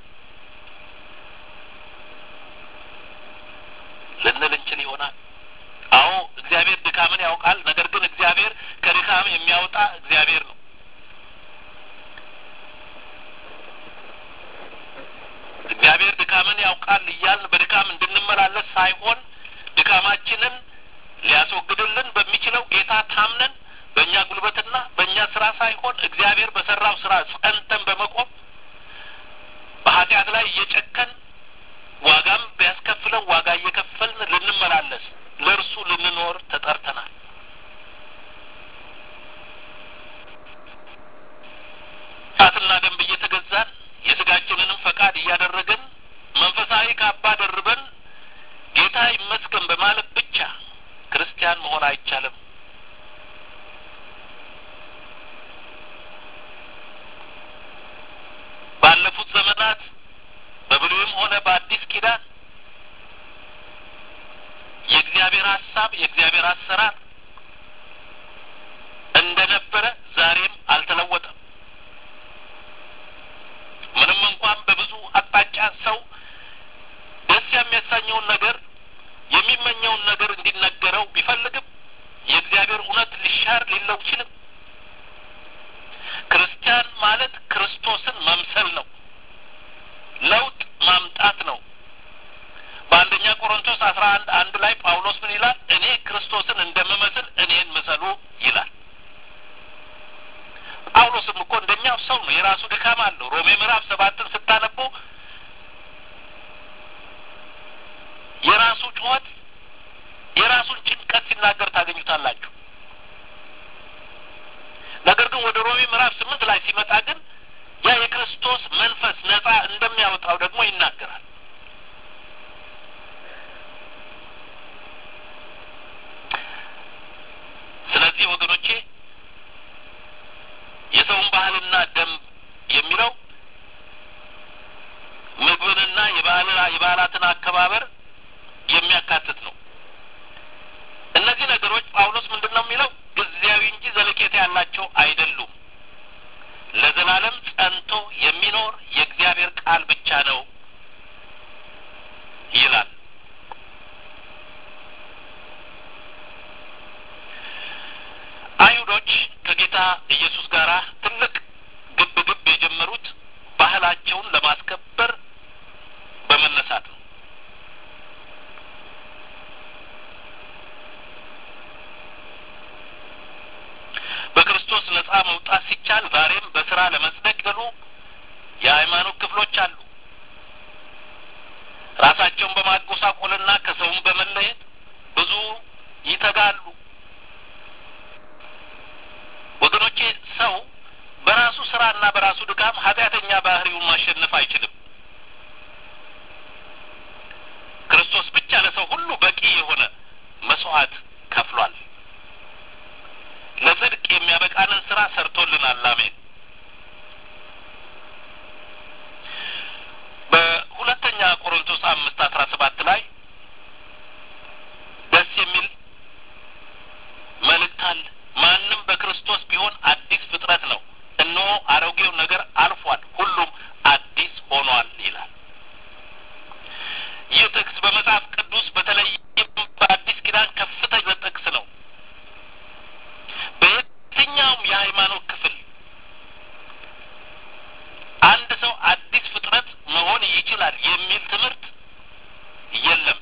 ልንል እንችል ይሆናል። አዎ እግዚአብሔር ድካምን ያውቃል። ነገር ግን እግዚአብሔር ከድካም የሚያወጣ እግዚአብሔር ነው። እግዚአብሔር ድካምን ያውቃል እያልን በድካም እንድንመላለስ ሳይሆን ድካማችንን ሊያስወግድልን በሚችለው ጌታ ታምነን በእኛ ጉልበትና በእኛ ስራ ሳይሆን እግዚአብሔር በሰራው ስራ ጸንተን በመቆም በኃጢአት ላይ እየጨከን ዋጋም ቢያስከፍለን ዋጋ እየከፈልን ልንመላለስ ለእርሱ ልን ደንብ እየተገዛን የስጋችንንም ፈቃድ እያደረግን መንፈሳዊ ካባ ደርበን ጌታ ይመስገን በማለት ብቻ ክርስቲያን መሆን አይቻልም። ባለፉት ዘመናት በብሉይም ሆነ በአዲስ ኪዳን የእግዚአብሔር ሀሳብ የእግዚአብሔር አሰራር እንደነበረ ዛሬም አልተለወጠም። ምንም እንኳን በብዙ አቅጣጫ ሰው ደስ የሚያሰኘውን ነገር የሚመኘውን ነገር እንዲነገረው ቢፈልግም የእግዚአብሔር እውነት ሊሻር ሊለው ይችልም። ክርስቲያን ማለት ክርስቶስን መምሰል ነው። ለውጥ ማምጣት ነው። በአንደኛ ቆሮንቶስ አስራ አንድ አንድ ላይ ጳውሎስ ምን ይላል? እኔ ክርስቶስን እንደምመስል እኔን ምሰሉ ይላል። ጳውሎስም እኮ እንደኛው ሰው ነው። የራሱ ድካም አለው። ሮሜ ምዕራፍ ሰባትን ስታነቡ የራሱ ጩኸት የራሱን ጭንቀት ሲናገር ታገኙታላችሁ። ነገር ግን ወደ ሮሜ ምዕራፍ ስምንት ላይ ሲመጣ ግን ያ የክርስቶስ መንፈስ ነጻ እንደሚያወጣው ደግሞ ይናገራል። ስለዚህ ወገኖቼ የሰውን ባህልና ደንብ የሚለው ምግብንና የበዓላትን አከባበር የሚያካትት ነው። እነዚህ ነገሮች ጳውሎስ ምንድን ነው የሚለው ጊዜያዊ እንጂ ዘለቄታ ያላቸው አይደሉም። ለዘላለም ጸንቶ የሚኖር የእግዚአብሔር ቃል ብቻ ነው ይላል። አይሁዶች ከጌታ ኢየሱስ ጋር ትልቅ ግብ ግብ የጀመሩት ባህላቸውን ለማስከበር በመነሳት ነው። በክርስቶስ ነጻ መውጣት ሲቻል ዛሬም በስራ ለመጽደቅ ገሉ የሃይማኖት ክፍሎች አሉ። ራሳቸውን በማጎሳቆልና ከሰውም በመለየት ብዙ ይተጋሉ። ወገኖቼ ሰው በራሱ ስራና በራሱ ድካም ኃጢአተኛ ባህሪውን ማሸነፍ አይችልም። ክርስቶስ ብቻ ለሰው ሁሉ በቂ የሆነ መስዋዕት ከፍሏል። ለጽድቅ የሚያበቃንን ስራ ሰርቶልናል። አሜን። በሁለተኛ ቆሮንቶስ አምስት አስራ ሰባት ላይ ደስ የሚል መልእክት አለ። ማንም በክርስቶስ ቢሆን አዲስ ፍጥረት ነው፣ እነሆ አሮጌው ነገር አልፏል፣ ሁሉም አዲስ ሆኗል ይላል። ይህ ጥቅስ በመጽሐፍ ቅዱስ በተለይም በአዲስ ኪዳን ከፍተኛ ጥቅስ ነው። በየትኛውም የሃይማኖት ክፍል አንድ ሰው አዲስ ፍጥረት መሆን ይችላል የሚል ትምህርት የለም።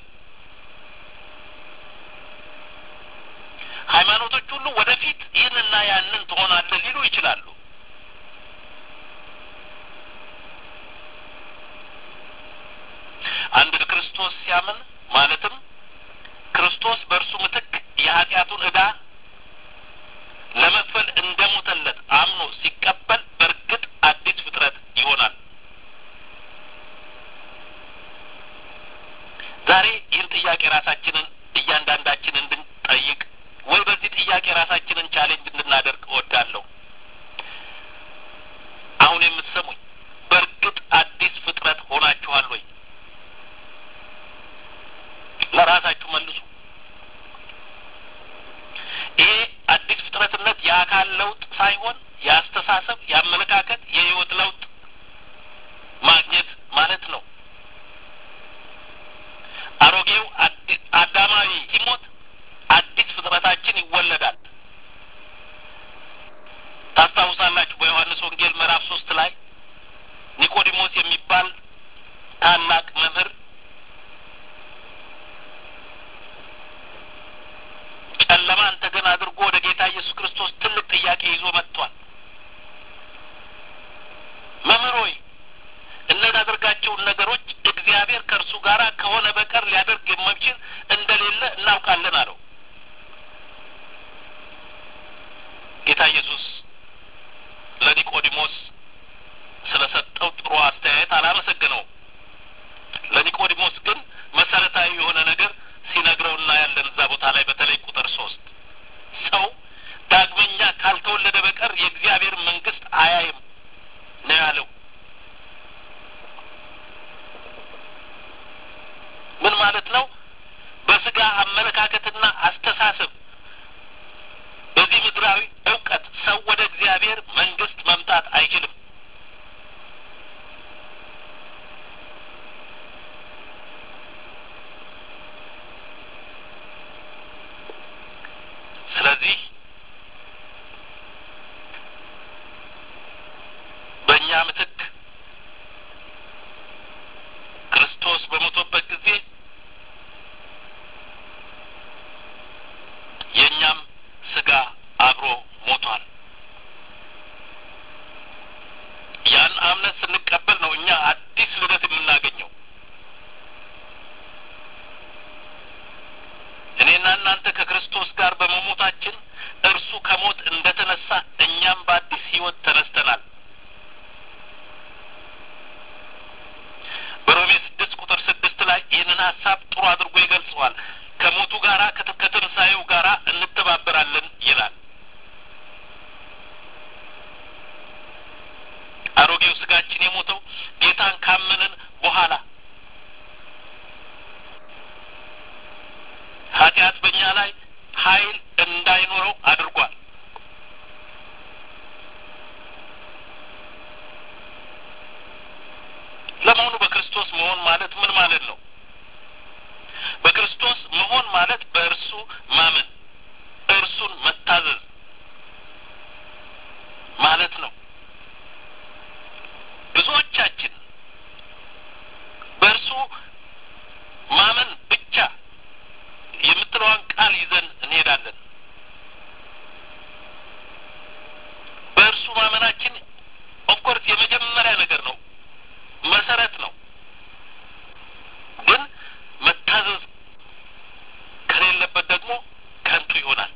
ሃይማኖቶች ሁሉ ወደፊት ይህንና ያንን ትሆናለህ ሊሉ ይችላሉ። አንድ ክርስቶስ ሲያምን ማለትም ክርስቶስ በእርሱ ምትክ የኃጢአቱን ዕዳ ለመክፈል እንደሞተለት አምኖ ሲቀበል በእርግጥ አዲስ ፍጥረት ይሆናል። ዛሬ ይህን ጥያቄ ራሳችንን እያንዳንዳችን እንድንጠይቅ ወይ በዚህ ጥያቄ ራሳችንን ቻሌንጅ እንድናደርግ እወዳለሁ። አሁን የምትሰሙኝ በእርግጥ አዲስ ፍጥረት ሆናችኋል ወይ? ለራሳችሁ መልሱ። ይሄ አዲስ ፍጥረትነት የአካል ለውጥ ሳይሆን የአስተሳሰብ፣ የአመለካከት፣ የህይወት ለውጥ ማግኘት ማለት ነው። አሮጌው አዳማዊ ሲሞት አዲስ ፍጥረታችን ይወለዳል። ታስታውሳላችሁ በዮሐንስ ወንጌል ምዕራፍ ሶስት ላይ ኒቆዲሞስ የሚባል ታላቅ መምህር ጨለማን ተገን አድርጎ ወደ ጌታ ኢየሱስ ክርስቶስ ትልቅ ጥያቄ ይዞ መጥቷል። መምህር ሆይ እምናደርጋቸውን ነገሮች እግዚአብሔር ከእርሱ ጋር ከሆነ በቀር ሊያደርግ የማይችል እንደሌለ እናውቃለን አለው። ጌታ ኢየሱስ ለኒቆዲሞስ አላመሰገነውም። ለኒቆዲሞስ ግን መሰረታዊ የሆነ ነገር ሲነግረው እናያለን። እዛ ቦታ ላይ በተለይ ቁጥር ሶስት ሰው ዳግመኛ ካልተወለደ በቀር የእግዚአብሔር መንግስት አያይም ነው ያለው። ምን ማለት ነው? በስጋ አመለካከትና አስተሳሰብ በዚህ ምድራዊ እውቀት ሰው ወደ እግዚአብሔር መንግስት መምጣት አይችልም። ስለዚህ በእኛ ምትክ ክርስቶስ በሞቶበት ጊዜ የእኛም ስጋ አብሮ ሞቷል። ያን እምነት ስንቀበል ነው እኛ አዲስ ልደት የምናገኘው። እኔና እናንተ ከክርስቶስ ጋር በመሞታችን እርሱ ከሞት እንደ ተነሳ እኛም በአዲስ ህይወት ተነስተናል። በሮሜ ስድስት ቁጥር ስድስት ላይ ይህንን ሀሳብ ጥሩ አድርጎ ይገልጸዋል። ከሞቱ ጋራ ከትንሣኤው ጋራ እንተባበራለን ይላል። አሮጌው ስጋችን የሞተው ጌታን ካመንን በኋላ ኃጢአት በእኛ ላይ ኃይል እንዳይኖረው አድርጓል። ለመሆኑ በክርስቶስ መሆን ማለት ምን ማለት ነው? በክርስቶስ መሆን ማለት በእርሱ ማመን፣ እርሱን መታዘዝ ማለት ነው። ብዙዎቻችን በእርሱ ማመን ብቻ የምትለዋን ቃል ይዘን እንሄዳለን። በእርሱ ማመናችን ኦፍኮርስ የመጀመሪያ ነገር ነው፣ መሰረት ነው። ግን መታዘዝ ከሌለበት ደግሞ ከንቱ ይሆናል።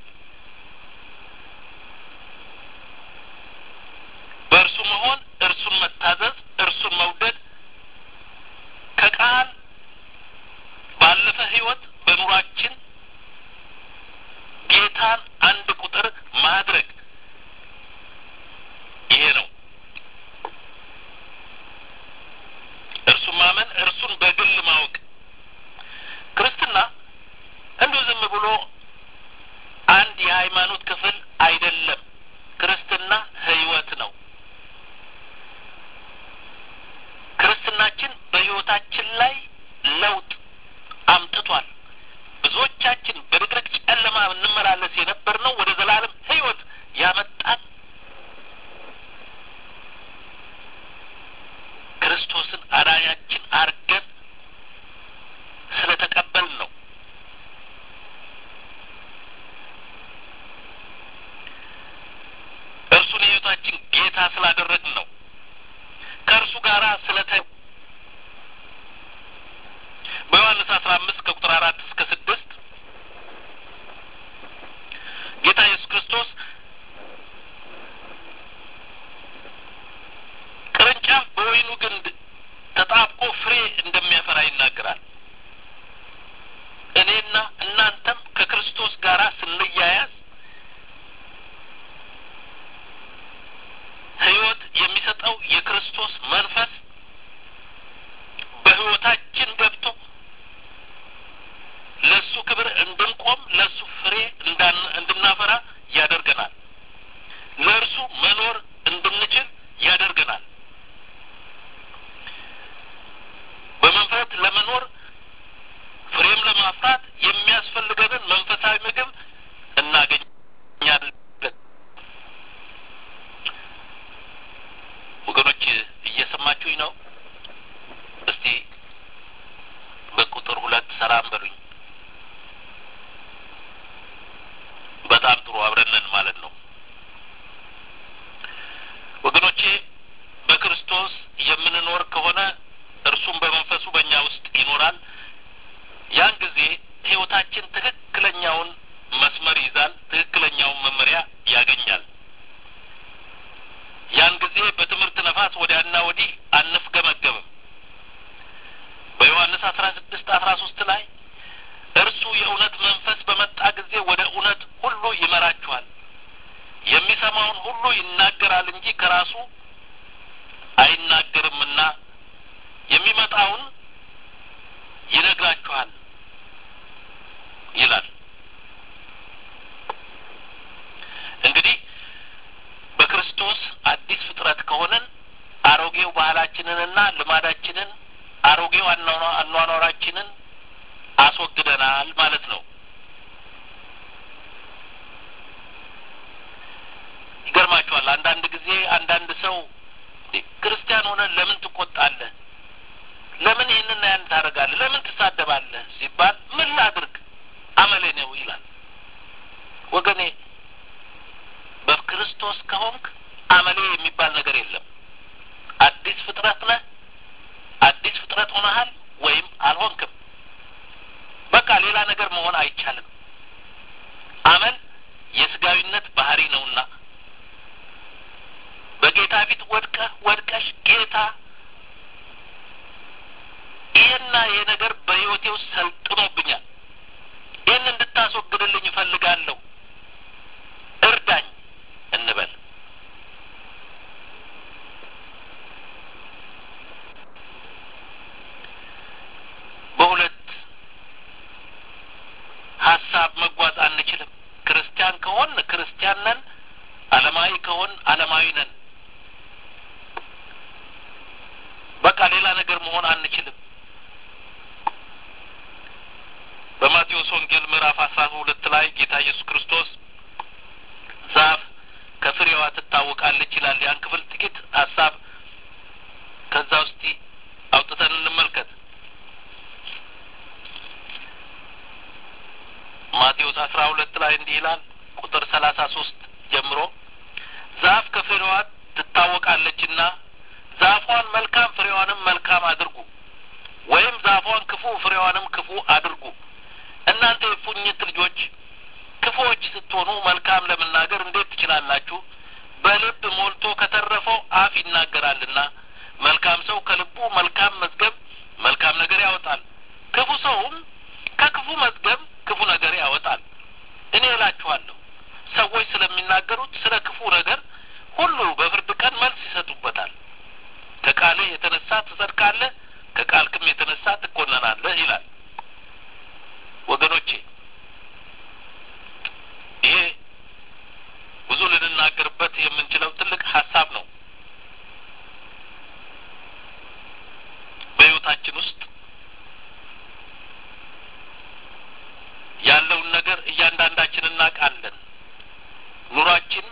በእርሱ መሆን፣ እርሱን መታዘዝ፣ እርሱን መውደድ ከቃል ባለፈ ህይወት በኑሯችን ጌታን አንድ ቁጥር ማድረግ ይሄ ነው። እርሱን ማመን፣ እርሱን በግል ማወቅ። ክርስትና እንዲሁ ዝም ብሎ አንድ የሃይማኖት ክፍል አይደለም። ክርስትና ህይወት ነው። ክርስትናችን በህይወታችን ላይ ለውጥ አምጥቷል። ብዙዎቻችን በድቅድቅ ጨለማ እንመላለስ የነበር ነው ወደ ዘላለም ህይወት ያመጣን ክርስቶስን አዳኛችን አርገን ስለተቀበልን ነው። እርሱን የህይወታችን ጌታ ስላደረግን ነው። ከእርሱ ጋር ስለተ በዮሐንስ አስራ አምስት ከቁጥር አራት እስከ ስድስት ጌታ ኢየሱስ ክርስቶስ ቅርንጫፍ በወይኑ ግንድ ተጣብቆ ፍሬ እንደሚያፈራ ይናገራል። እኔና እናንተም ከክርስቶስ ጋር ስንያያዝ ህይወት የሚሰጠው የክርስቶስ መንፈስ በህይወታችን ገብቶ ለእሱ ክብር እንድንቆም ለእሱ ፍሬ እንድናፈራ ያደርገናል። ለእርሱ መኖር እንድንችል ያደርገናል። በመንፈስ ለመኖር ፍሬም ለማፍራት የሚያስፈልገንን መንፈሳዊ ምግብ እናገኛለን። ወገኖች እየሰማችሁኝ ነው? እስቲ በቁጥር ሁለት ሰላም በሉኝ። በጣም ጥሩ አብረነን ማለት ነው። ወገኖቼ በክርስቶስ የምንኖር ከሆነ እርሱም በመንፈሱ በእኛ ውስጥ ይኖራል። ያን ጊዜ ህይወታችን ትክክለኛውን መስመር ይዛል፣ ትክክለኛውን መመሪያ ያገኛል። ያን ጊዜ በትምህርት ነፋስ ወዲያና ወዲህ አንፍገመገብም። ሁሉ ይናገራል እንጂ ከራሱ አይናገርምና የሚመጣውን ይነግራችኋል ይላል። እንግዲህ በክርስቶስ አዲስ ፍጥረት ከሆነን አሮጌው ባህላችንንና ልማዳችንን አሮጌው አኗኗራችንን አስወግደናል ማለት ነው። ይገርማችኋል። አንዳንድ ጊዜ አንዳንድ ሰው ክርስቲያን ሆነን ለምን ትቆጣለህ? ለምን ይህንና ያን ታደርጋለህ? ለምን ትሳደባለህ? ሲባል ምን ላድርግ አመሌ ነው ይላል። ወገኔ በክርስቶስ ከሆንክ አመሌ የሚባል ነገር የለም። አዲስ ፍጥረት ነህ። አዲስ ፍጥረት ሆነሃል ወይም አልሆንክም። በቃ ሌላ ነገር መሆን አይቻልም። አመል የስጋዊነት ባህሪ ነውና በጌታ ፊት ወድቀህ ወድቀሽ ጌታ ይህና ይሄ ነገር በሕይወቴ ውስጥ ሰልጥኖብኛል፣ ይህን እንድታስወግድልኝ እፈልጋለሁ፣ እርዳኝ እንበል። በሁለት ሀሳብ መጓዝ አንችልም። ክርስቲያን ከሆን ክርስቲያን ነን፣ ዓለማዊ ከሆን ዓለማዊ ነን። በቃ ሌላ ነገር መሆን አንችልም። በማቴዎስ ወንጌል ምዕራፍ አስራ ሁለት ላይ ጌታ ኢየሱስ ክርስቶስ ዛፍ ከፍሬዋ ትታወቃለች ይላል። ያን ክፍል ጥቂት ሀሳብ ከዛ ውስጥ አውጥተን እንመልከት። ማቴዎስ አስራ ሁለት ላይ እንዲህ ይላል ቁጥር ሰላሳ ሶስት ጀምሮ ዛፍ ከፍሬዋ ትታወቃለችና ዛፏን መልካም ፍሬዋንም መልካም አድርጉ፣ ወይም ዛፏን ክፉ ፍሬዋንም ክፉ አድርጉ። እናንተ የፉኝት ልጆች ክፉዎች ስትሆኑ መልካም ለመናገር እንዴት ትችላላችሁ? በልብ ሞልቶ ከተረፈው አፍ ይናገራልና። መልካም ሰው ከልቡ መልካም መዝገብ መልካም ነገር ያወጣል፣ ክፉ ሰውም ከክፉ መዝገብ ክፉ ነገር ያወጣል። እኔ እላችኋለሁ ሰዎች ስለሚናገሩት ስለ ክፉ ነገር ሁሉ በፍርድ ቀን መልስ ይሰጡበታል። ከቃልህ የተነሳ ትጸድቃለህ፣ ከቃልክም የተነሳ ትኮነናለህ ይላል። ወገኖቼ ይሄ ብዙ ልንናገርበት የምንችለው ትልቅ ሀሳብ ነው። በሕይወታችን ውስጥ ያለውን ነገር እያንዳንዳችን እናውቃለን። ኑሯችን፣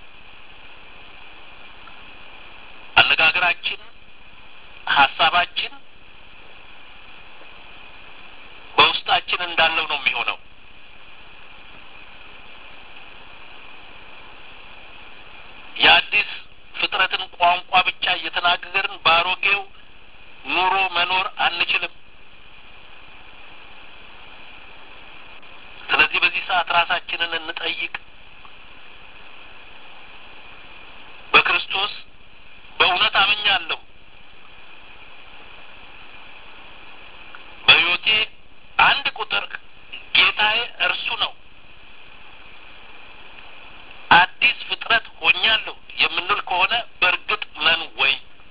አነጋገራችን፣ ሀሳባችን በውስጣችን እንዳለው ነው የሚሆነው። የአዲስ ፍጥረትን ቋንቋ ብቻ እየተናገርን በአሮጌው ኑሮ መኖር አንችልም። ስለዚህ በዚህ ሰዓት ራሳችንን እንጠይቅ። በክርስቶስ በእውነት አምኛለሁ። በሕይወቴ አንድ ቁጥር ጌታዬ እርሱ ነው። አዲስ ፍጥረት ሆኛለሁ የምንል ከሆነ በእርግጥ ነን ወይ?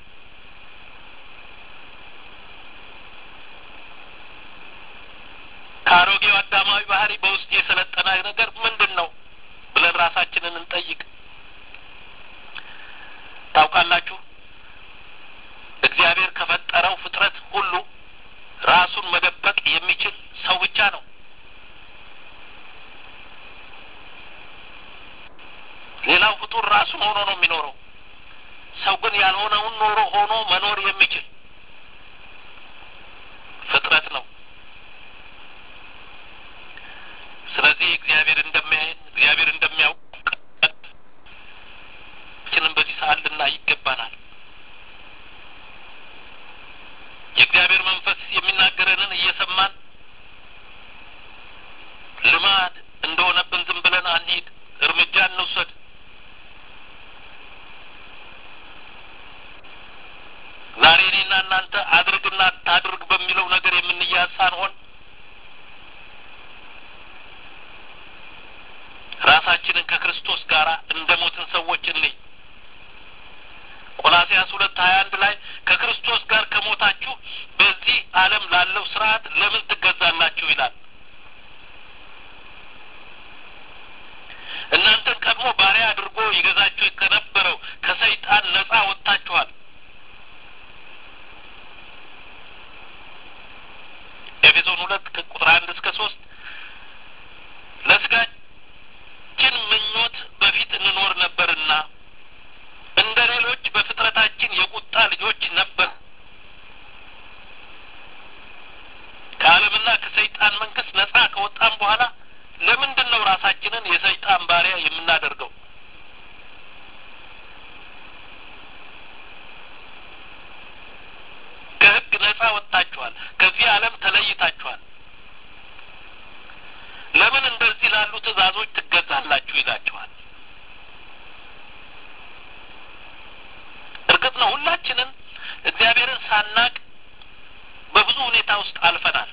ከአሮጌው አዳማዊ ባህሪ በውስጥ የሰለጠነ ነገር ምንድን ነው ብለን ራሳችንን እንጠይቅ። ታውቃላችሁ እግዚአብሔር ከፈጠረው ፍጥረት ሁሉ ራሱን መደበቅ የሚችል ሰው ብቻ ነው። ሌላው ፍጡር ራሱን ሆኖ ነው የሚኖረው። ሰው ግን ያልሆነውን ኖሮ ሆኖ መኖር የሚችል ፍጥረት ነው። ስለዚህ እግዚአብሔር እንደሚያየን እግዚአብሔር እንደሚያውቀን ችንም በዚህ ሰዓት ልናይ ይገባናል። የእግዚአብሔር መንፈስ የሚናገረንን እየሰማን ልማድ እንደሆነብን ዝም ብለን አንሂድ፣ እርምጃ እንውሰድ። ዛሬ እኔና እናንተ አድርግና አታድርግ በሚለው ነገር የምንያዝ ሳንሆን ራሳችንን ከክርስቶስ ጋር እንደ ሞትን ሰዎች እንይ። ቆላሲያስ ሁለት ሀያ አንድ ላይ ከክርስቶስ ጋር ከሞታችሁ በዚህ ዓለም ላለው ስርዓት ለምን ትገዛላችሁ ይላል። እናንተን ቀድሞ ባሪያ አድርጎ ይገዛችሁ ከነበረው ከሰይጣን ነጻ ወጥታችኋል። ኤፌሶን ሁለት ከቁጥር አንድ እስከ ሶስት ለስጋችን ምኞት በፊት እንኖር ነበርና እንደ ሌሎች በፍጥረታችን የቁጣ ልጆች ነበር። ከዓለምና ከሰይጣን መንግስት ነጻ ከወጣም በኋላ ለምንድን ነው ራሳችንን የሰይጣን ባሪያ የምናደርገው? ከሕግ ነጻ ወጥታችኋል። ከዚህ ዓለም ተለይታችኋል። ለምን እንደዚህ ላሉ ትእዛዞች ትገዛላችሁ ይላችኋል። እርግጥ ነው ሁላችንም እግዚአብሔርን ሳናቅ በብዙ ሁኔታ ውስጥ አልፈናል።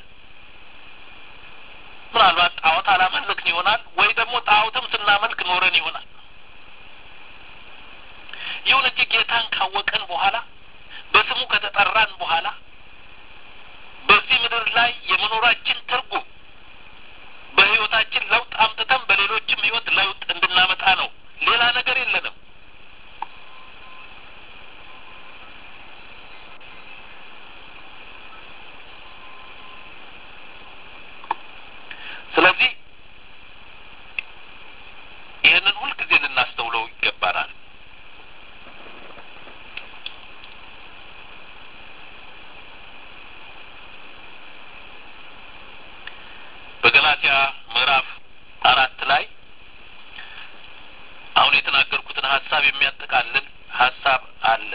ምናልባት ጣዖት አላመለክን ይሆናል ወይ ደግሞ ጣዖትም ስናመልክ ኖረን ይሆናል። ይሁን እንጂ ጌታን ካወቀን በኋላ በስሙ ከተጠራን በኋላ በዚህ ምድር ላይ የመኖራችን ትርጉም በሕይወታችን ለውጥ አምጥተን በሌሎችም ሕይወት ለውጥ እንድናመጣ ነው። ሌላ ነገር የለንም። ስለዚህ ይህንን ሁልጊዜ ልናስተውለው ይገባናል። በገላትያ ምዕራፍ አራት ላይ አሁን የተናገርኩትን ሀሳብ የሚያጠቃልል ሀሳብ አለ።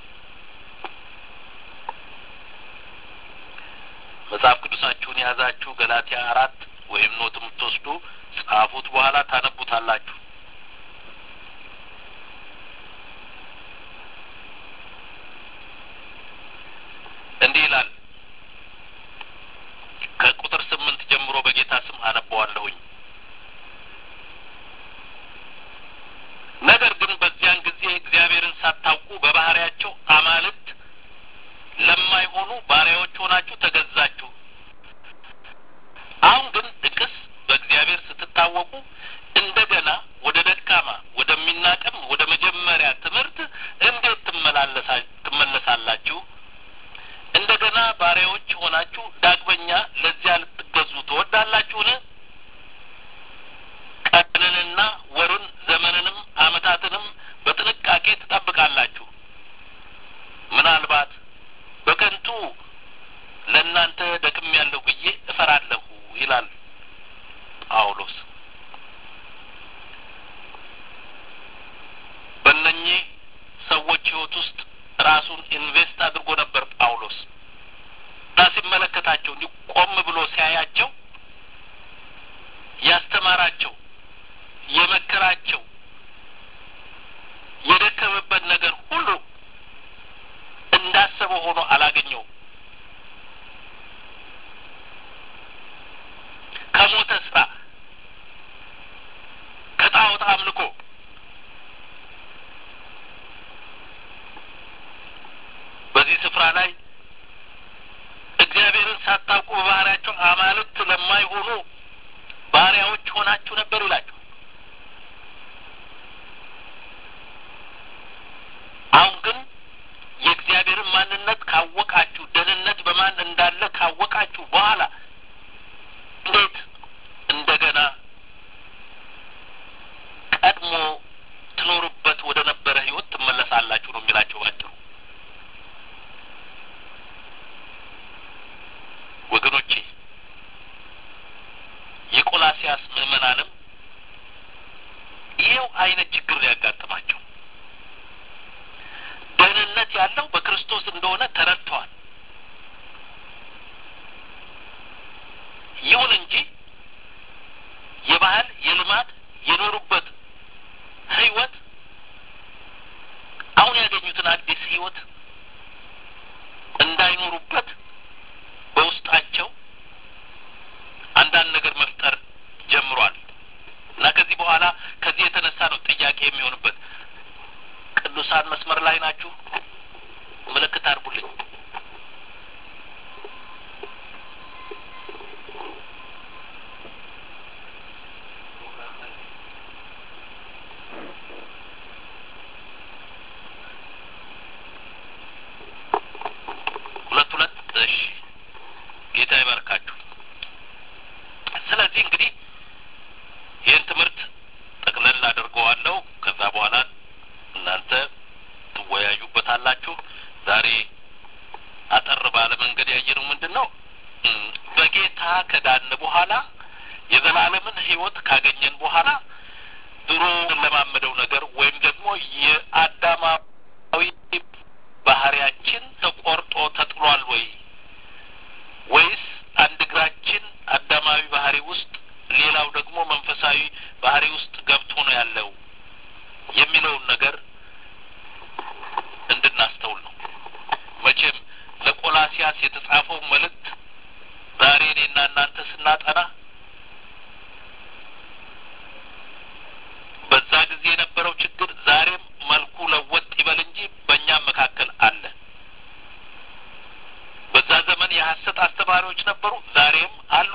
መጽሐፍ ቅዱሳችሁን የያዛችሁ ገላትያ አራት ወይም ኖት የምትወስዱ ጻፉት፣ በኋላ ታነቡታላችሁ። እንዲህ ይላል። ከቁጥር ስምንት ጀምሮ በጌታ ስም አነበዋለሁኝ። ነገር ግን በዚያን ጊዜ እግዚአብሔርን ሳታውቁ በባህሪያቸው አማልክት ለማይሆኑ ባሪያዎች ሆናችሁ ተገዛችሁ። አሁን ግን ጥቅስ በእግዚአብሔር ስትታወቁ እንደገና ወደ ደካማ ወደሚናቅም ወደ መጀመሪያ ትምህርት እንዴት ትመለሳላችሁ? እንደገና ባሪያዎች ሆናችሁ ዳግመኛ ለዚያ ልትገዙ ትወዳላችሁን? ቀንንና ወሩን ዘመንንም ዓመታትንም በጥንቃቄ ትጠብቃላችሁ። ምናልባት በከንቱ ለእናንተ ደክም ያለው ብዬ እፈራለሁ ይላል ጳውሎስ። በእነኚህ ሰዎች ሕይወት ውስጥ ራሱን ኢንቨስት አድርጎ ነበር ጳውሎስ እና ሲመለከታቸው እንዲህ ቆም ብሎ ሲያያቸው ያስተማራቸው፣ የመከራቸው፣ የደከመበት ነገር ሁሉ እንዳሰበው ሆኖ አላገኘውም። ከሞተ ስራ ከጣዖት አምልኮ በዚህ ስፍራ ላይ እግዚአብሔርን ሳታውቁ በባህሪያቸው አማልክት ለማይሆኑ ባሪያዎች ሆናችሁ ነበር ይላችሁ። አሁን ግን የእግዚአብሔርን ማንነት ካወቃችሁ፣ ደህንነት በማን እንዳለ ካወቃችሁ በኋላ እንዴት እንደገና ቀድሞ ትኖሩበት ወደ ነበረ ህይወት ትመለሳላችሁ ነው የሚላቸው ባጭሩ። ወገኖቼ የቆላሲያስ ምዕመናንም ይኸው አይነት ችግር ሊያጋጥማቸው ደህንነት ያለው በክርስቶስ እንደሆነ ያየነው ምንድን ነው? በጌታ ከዳን በኋላ የዘላለምን ሕይወት ካገኘን በኋላ ድሮ ለማመደው ነገር ወይም ደግሞ የአዳማዊ ባህሪያችን ተቆርጦ ተጥሏል ወይ ወይስ አንድ እግራችን አዳማዊ ባህሪ ውስጥ ሌላው ደግሞ መንፈሳዊ ባህሪ ውስጥ ገብቶ ነው ያለው የሚለውን ነገር እንድናስተውል ነው። መቼም ለቆላሲያስ የተጻፈው መልእክት ዛሬ እኔና እናንተ ስናጠና በዛ ጊዜ የነበረው ችግር ዛሬም መልኩ ለወጥ ይበል እንጂ በእኛም መካከል አለ። በዛ ዘመን የሐሰት አስተማሪዎች ነበሩ፣ ዛሬም አሉ።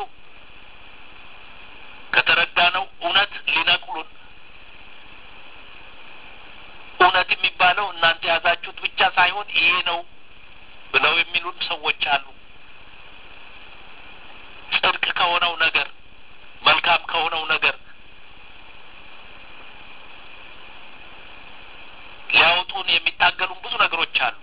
ከተረዳነው እውነት ሊነቅሉን እውነት የሚባለው እናንተ የያዛችሁት ብቻ ሳይሆን ይሄ ነው ብለው የሚሉን ሰዎች አሉ። ጽድቅ ከሆነው ነገር መልካም ከሆነው ነገር ሊያወጡን የሚታገሉን ብዙ ነገሮች አሉ።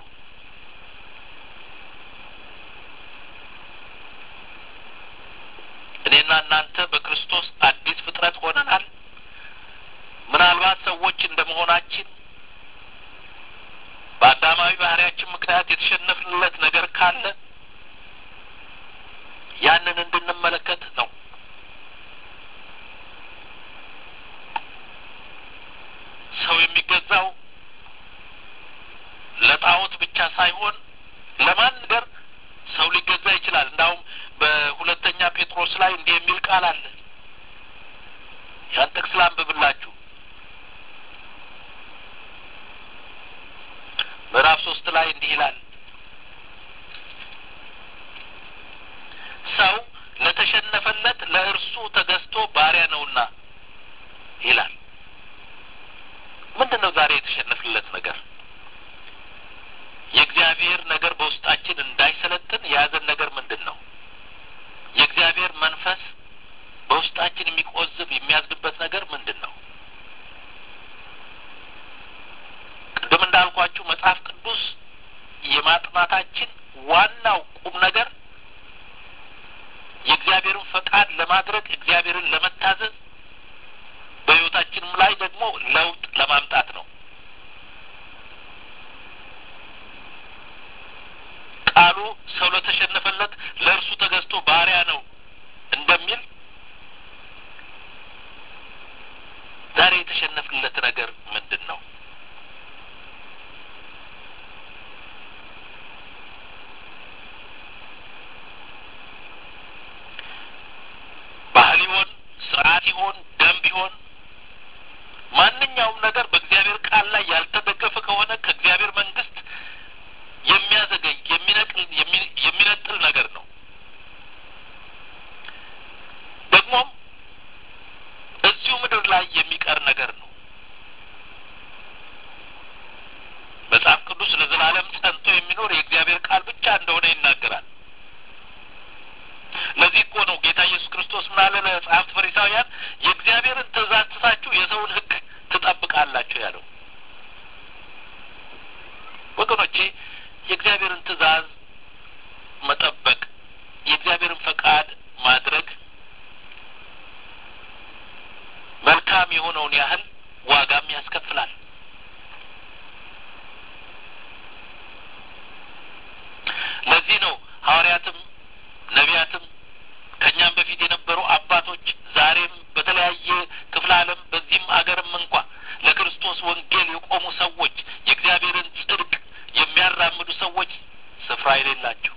እኔና እናንተ በክርስቶስ አዲስ ፍጥረት ሆነናል። ምናልባት ሰዎች እንደ መሆናችን በአዳማዊ ባህሪያችን ምክንያት የተሸነፍንለት ነገር ካለ ያንን እንድንመለከት ነው። ሰው የሚገዛው ለጣዖት ብቻ ሳይሆን ለማን ነገር ሰው ሊገዛ ይችላል። እንዳውም በሁለተኛ ጴጥሮስ ላይ እንዲህ የሚል ቃል አለ። ያን ጥቅስ ላንብብላችሁ። ምዕራፍ ሶስት ላይ እንዲህ ይላል ሰው ለተሸነፈለት ለእርሱ ተገዝቶ ባሪያ ነውና ይላል። ምንድን ነው ዛሬ የተሸነፍለት ነገር? የእግዚአብሔር ነገር በውስጣችን እንዳይሰለጥን የያዘን ነገር ምንድን ነው? የእግዚአብሔር መንፈስ በውስጣችን የሚቆዝብ የሚያዝንበት ነገር ምንድን ነው? ቅድም እንዳልኳችሁ መጽሐፍ ቅዱስ የማጥናታችን ዋናው ቁም ነገር የእግዚአብሔርን ፈቃድ ለማድረግ እግዚአብሔርን ለመታዘዝ በሕይወታችንም ላይ ደግሞ ለውጥ ለማምጣት ነው። ቃሉ ሰው ለተሸነፈለት ለእርሱ ተገዝቶ ባሪያ ነው እንደሚል ዛሬ የተሸነፍንለት ነገር ምንድን ነው? ባህል ይሆን ስርዓት ይሆን ደንብ ይሆን ማንኛውም ነገር በእግዚአብሔር ቃል ላይ ያልተደገፈ ከሆነ ከእግዚአብሔር መንግስት የሚያዘገይ የሚነቅል የሚነጥል ነገር ነው። ደግሞም እዚሁ ምድር ላይ የሚቀር ነገር ነው። መጽሐፍ ቅዱስ ለዘላለም ጸንቶ የሚኖር የእግዚአብሔር ቃል ብቻ እንደሆነ ይናገራል። ለዚህ እኮ ነው ጌታ ኢየሱስ ክርስቶስ ምን አለ ለጸሐፍት ፈሪሳውያን የእግዚአብሔርን ትእዛዝ ትታችሁ የሰውን ሕግ ትጠብቃላችሁ ያለው። ወገኖቼ የእግዚአብሔርን ትእዛዝ መጠበቅ የእግዚአብሔርን ፈቃድ ማድረግ መልካም የሆነውን ያህል ዋጋም ያስከፍላል። ለዚህ ነው ሐዋርያትም ነቢያትም ከእኛም በፊት የነበሩ አባቶች ዛሬም በተለያየ ክፍለ ዓለም በዚህም አገርም እንኳ ለክርስቶስ ወንጌል የቆሙ ሰዎች የእግዚአብሔርን ጽድቅ የሚያራምዱ ሰዎች ስፍራ የሌላቸው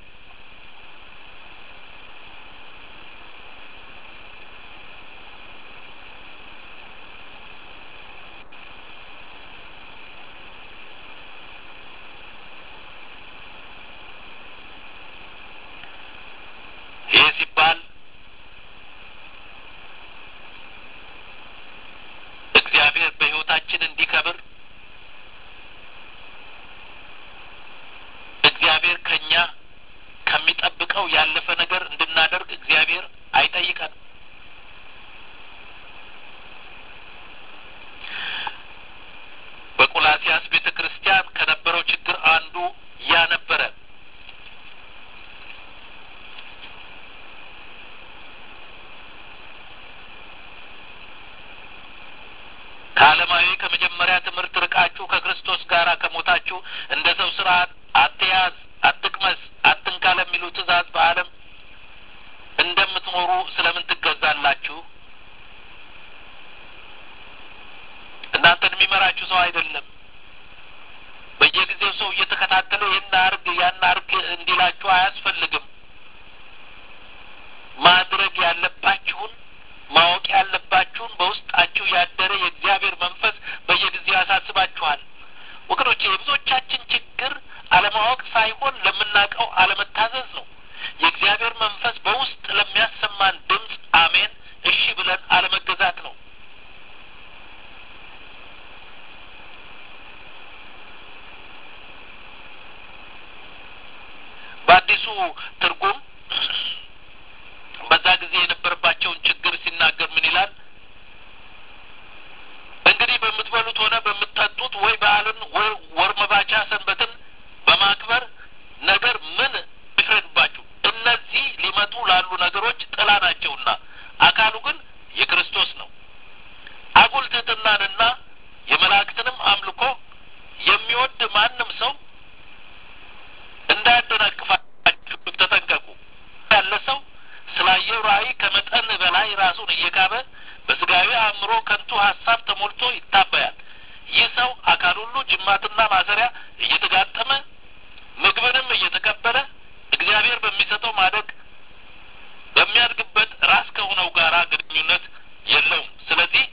ይህ ሲባል እግዚአብሔር በሕይወታችን እንዲከብር እግዚአብሔር ከኛ ከሚጠብቀው ያለፈ ነገር እንድናደርግ እግዚአብሔር አይጠይቀንም። በቆላሲያስ ቤተ ክርስቲያን ከነበረው ችግር አንዱ ያ ነበረ። ከዓለማዊ ከመጀመሪያ ትምህርት ርቃችሁ ከክርስቶስ ጋር ከሞታችሁ እንደ ሰው ስርዓት አትያዝ፣ አትቅመስ፣ አትንካ ለሚሉ ትእዛዝ በዓለም እንደምትኖሩ ስለምን ትገዛላችሁ? እናንተን የሚመራችሁ ሰው አይደለም። በየጊዜው ሰው እየተከታተለ ይህን አርግ ያን አርግ እንዲላችሁ አያስፈልግም። ማድረግ ያለባችሁን ማወቅ ያለባችሁን በውስጣችሁ ያደረ የእግዚአብሔር መንፈስ በየጊዜው ያሳስባችኋል። ወገኖቼ የብዙዎቻችን ችግር አለማወቅ ሳይሆን ለምናውቀው አለመታዘዝ ነው። የእግዚአብሔር መንፈስ በውስጥ ለሚያሰማን ድምፅ አሜን እሺ ብለን አለመገዛት ነው። በአዲሱ ትርጉም በዛ ጊዜ የነበረባቸውን ችግር ሲናገር ምን ይላል? እንግዲህ በምትበሉት ሆነ በምትጠጡት ወይ በዓልን ወይ ወር መባቻ ሰንበትን በማክበር ነገር ምን ይፍረድባችሁ? እነዚህ ሊመጡ ላሉ ነገሮች ጥላ ናቸውና አካሉ ግን የክርስቶስ ነው። አጉል ትሕትናንና የመላእክትንም አምልኮ የሚወድ ማንም ሰው እንዳያደናቅፋችሁ ተጠንቀቁ። ያለ ሰው ስላየው ራእይ ከመጠን በላይ ራሱን እየካበ በስጋዊ አእምሮ ከንቱ ሀሳብ ተሞልቶ ይታበያል። ይህ ሰው አካል ሁሉ ጅማትና ማሰሪያ እየተጋጠመ ምግብንም እየተቀበለ እግዚአብሔር በሚሰጠው ማደግ በሚያድግበት ራስ ከሆነው ጋራ ግንኙነት የለውም። ስለዚህ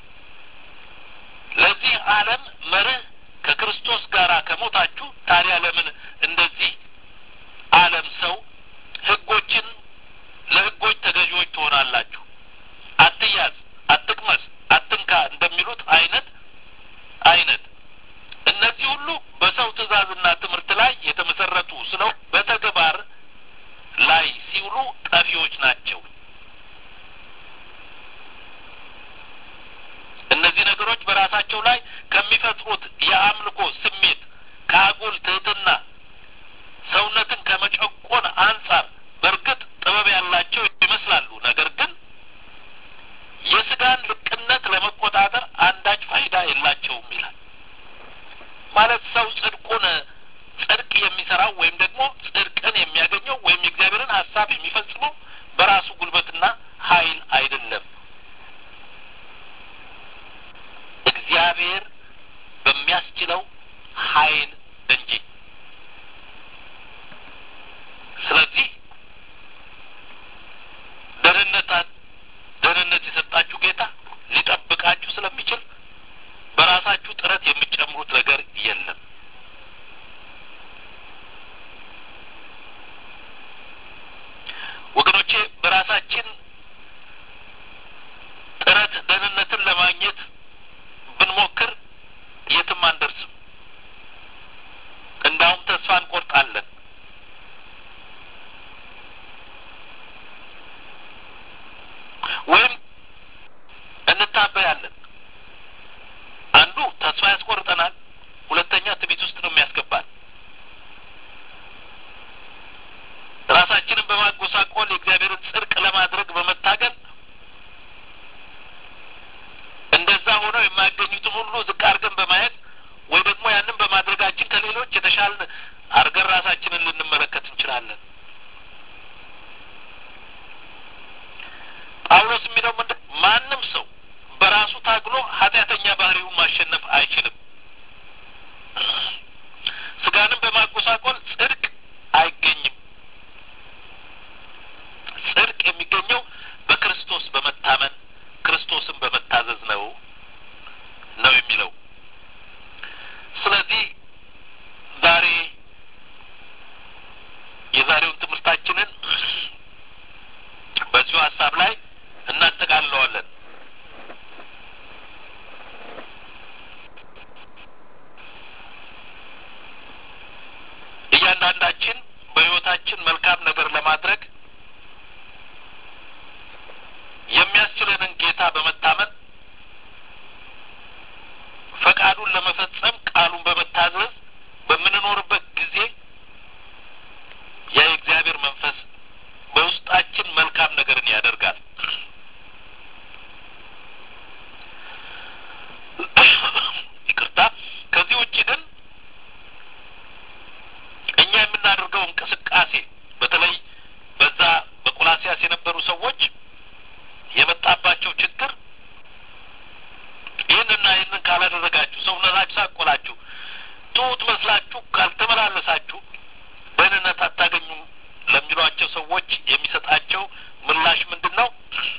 ለዚህ ዓለም መርህ ከክርስቶስ ጋር ከሞታችሁ ታዲያ ለምን እንደዚህ ዓለም ሰው ሕጎችን ለሕጎች ተገዢዎች ትሆናላችሁ? አትያዝ፣ አትቅመስ፣ አትንካ እንደሚሉት አይነት አይነት እነዚህ ሁሉ በሰው ትእዛዝና ትምህርት ላይ የተመሰረቱ ስለው በተግባር ላይ ሲውሉ ጠፊዎች ናቸው። እነዚህ ነገሮች በራሳቸው ላይ ከሚፈጥሩት የአምልኮ ስሜት ከአጉል ትህትና ሰውነትን ከመጨቆን አንጻር በእርግጥ ጥበብ ያላቸው ይመስላሉ። ነገር ግን የስጋን ልቅነት ለመቆጣጠር አንዳች ፋይዳ የላቸውም ይላል። ማለት ሰው ጽድቁን ጽድቅ የሚሰራው ወይም ደግሞ ጽድቅን የሚያገኘው ወይም የእግዚአብሔርን ሀሳብ የሚፈጽመው በራሱ ጉልበትና ኃይል አይደለም። እግዚአብሔር በሚያስችለው ኃይል እንጂ። ስለዚህ ደህንነታት ደህንነት የሰጣችሁ ጌታ ሊጠብቃችሁ ስለሚችል በራሳችሁ ጥረት የሚጨምሩት ነገር የለም። ወገኖቼ በራሳችን ጥረት ደህንነትን ለማግኘት ብንሞክር የትም አንደርስም። እንዳውም ተስፋ እንቆርጣለን። ወይም እንታበያለን። አንዱ ተስፋ ያስቆርጠናል፣ ሁለተኛ ትዕቢት ውስጥ ነው የሚያስገባን። ራሳችንን በማጎሳቆል የእግዚአብሔርን ጽድቅ ለማድረግ በመታገል እንደዛ ሆነው የማያገኙትን ሁሉ ዝቅ አድርገን በማየት ወይ ደግሞ ያንን በማድረጋችን ከሌሎች የተሻልን አድርገን ራሳችንን ልንመለከት እንችላለን። ጳውሎስ የሚለው ምንድን ማንም ሰው በራሱ ታግሎ ኃጢአተኛ ባህሪውን ማሸነፍ አይችልም። ስጋንም በማጎሳቆል ጽድቅ አይገኝም። ጽድቅ የሚገኘው በክርስቶስ በመታመን ክርስቶስን በመታዘዝ ነው ነው የሚለው። ስለዚህ ዛሬ የዛሬውን ትምህርታችንን በዚሁ ሀሳብ ላይ እናጠቃልለዋለን። እያንዳንዳችን በሕይወታችን መልካም ነገር ለማድረግ የሚያስችለንን ጌታ በመታመን ፈቃዱን ለመፈጸም ቃሉን በመታዘዝ በምንኖርበት ጊዜ ያ የእግዚአብሔር መንፈስ የምናደርገው እንቅስቃሴ በተለይ በዛ በቆላሲያስ የነበሩ ሰዎች የመጣባቸው ችግር ይህንና ይህንን ካላደረጋችሁ ሰውነታችሁ ሳቆላችሁ ትሁት መስላችሁ ካልተመላለሳችሁ ደህንነት አታገኙም ለሚሏቸው ሰዎች የሚሰጣቸው ምላሽ ምንድን ነው?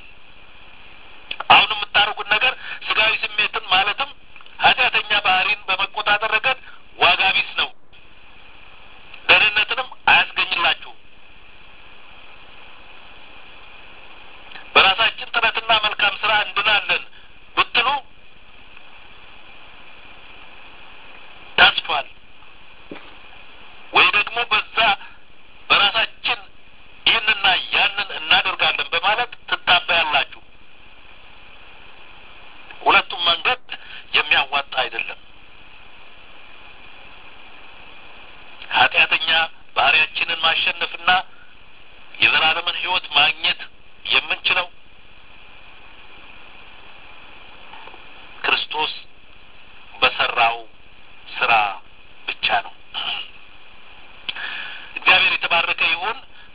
አሁን የምታደርጉት ነገር ስጋዊ ስሜትን ማለትም ኃጢአተኛ ባህሪን በመቆጣጠር ረገድ ዋጋ ቢስ ነው፣ ደህንነትንም አያስገኝላችሁም። በራሳችን ጥረትና መልካም ስራ እንድናለን ብትሉ ታስፏል። ወይ ደግሞ በዛ በራሳችን ይህንና ያንን እናደርጋለን በማለት ትታበያላችሁ። ሁለቱም መንገድ የሚያዋጣ አይደለም። ኃጢአተኛ ባህሪያችንን ማሸነፍና የዘላለምን ሕይወት ማግኘት የምንችለው ክርስቶስ በሰራው ስራ ብቻ ነው። እግዚአብሔር የተባረከ ይሁን።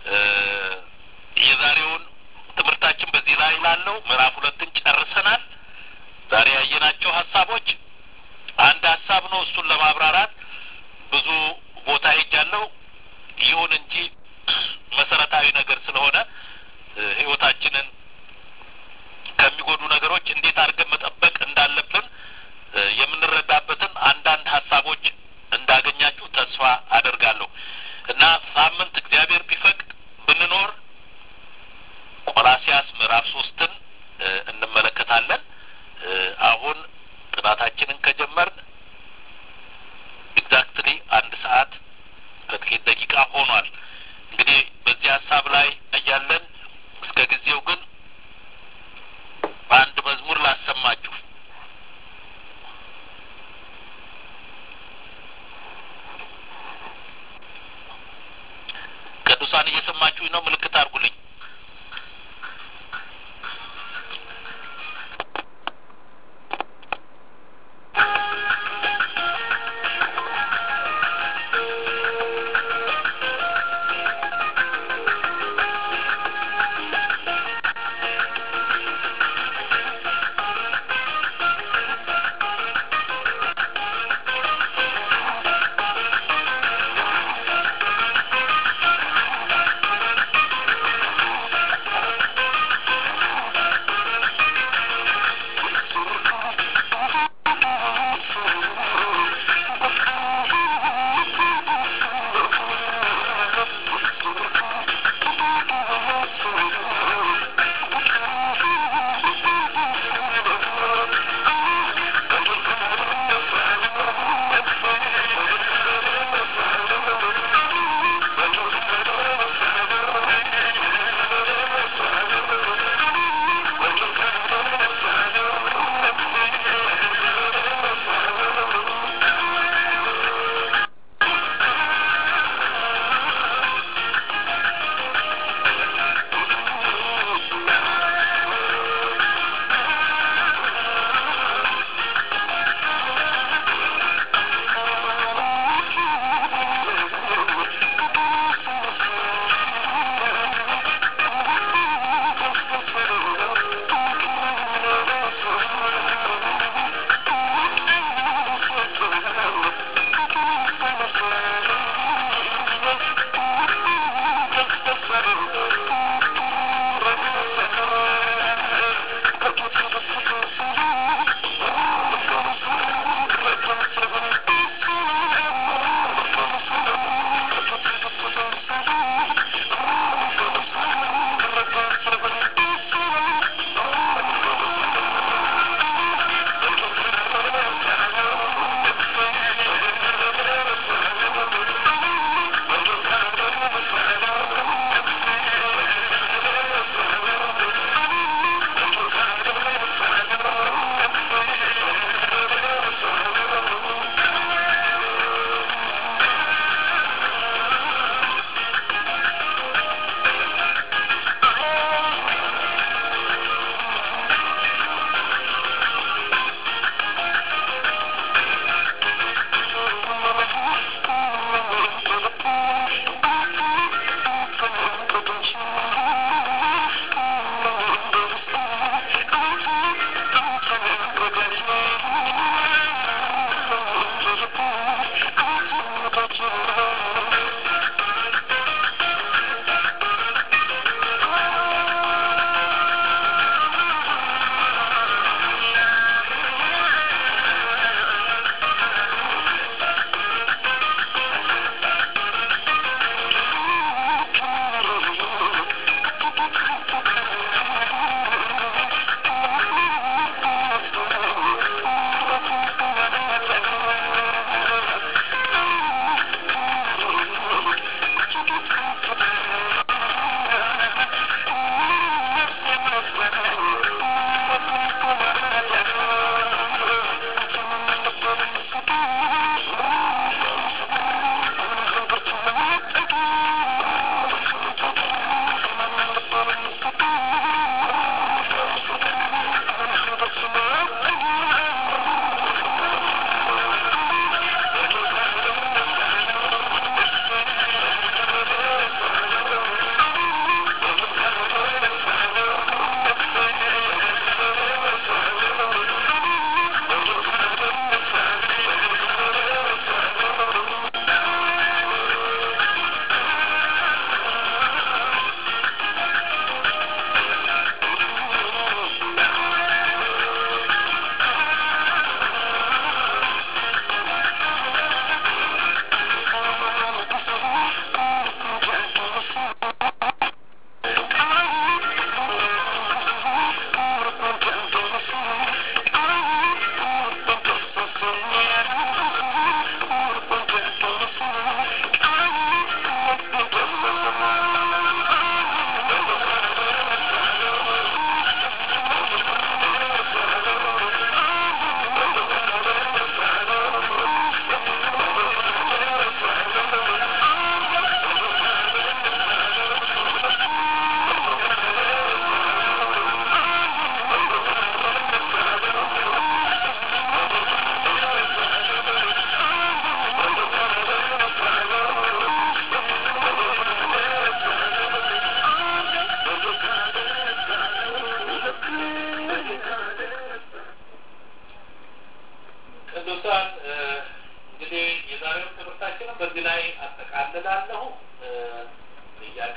የዛሬውን ትምህርታችን በዚህ ላይ ላለው ምዕራፍ ሁለትን ጨርሰናል። ዛሬ ያየናቸው ሀሳቦች አንድ ሀሳብ ነው። እሱን ለማብራራት ብዙ ቦታ ሄጃለሁ። ይሁን እንጂ መሰረታዊ ነገር ስለሆነ ህይወታችንን ከሚጎዱ ነገሮች እንዴት አድርገን መጠበቅ እንዳለብን የምንረዳበትን አንዳንድ ሀሳቦች እንዳገኛችሁ ተስፋ አደርጋለሁ እና ሳምንት እግዚአብሔር ቢፈቅድ ብንኖር ቆላሲያስ ምዕራፍ ሶስትን እንመለከታለን። አሁን ጥናታችንን ከጀመርን ኤግዛክትሊ አንድ ሰዓት ከጥቂት ደቂቃ ሆኗል። እንግዲህ በዚህ ሀሳብ ላይ እያለን እስከ ጊዜው ግን አንድ መዝሙር ላሰማችሁ። ቅዱሳን እየሰማችሁኝ ነው? ምልክት አድርጉልኝ።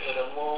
ደግሞ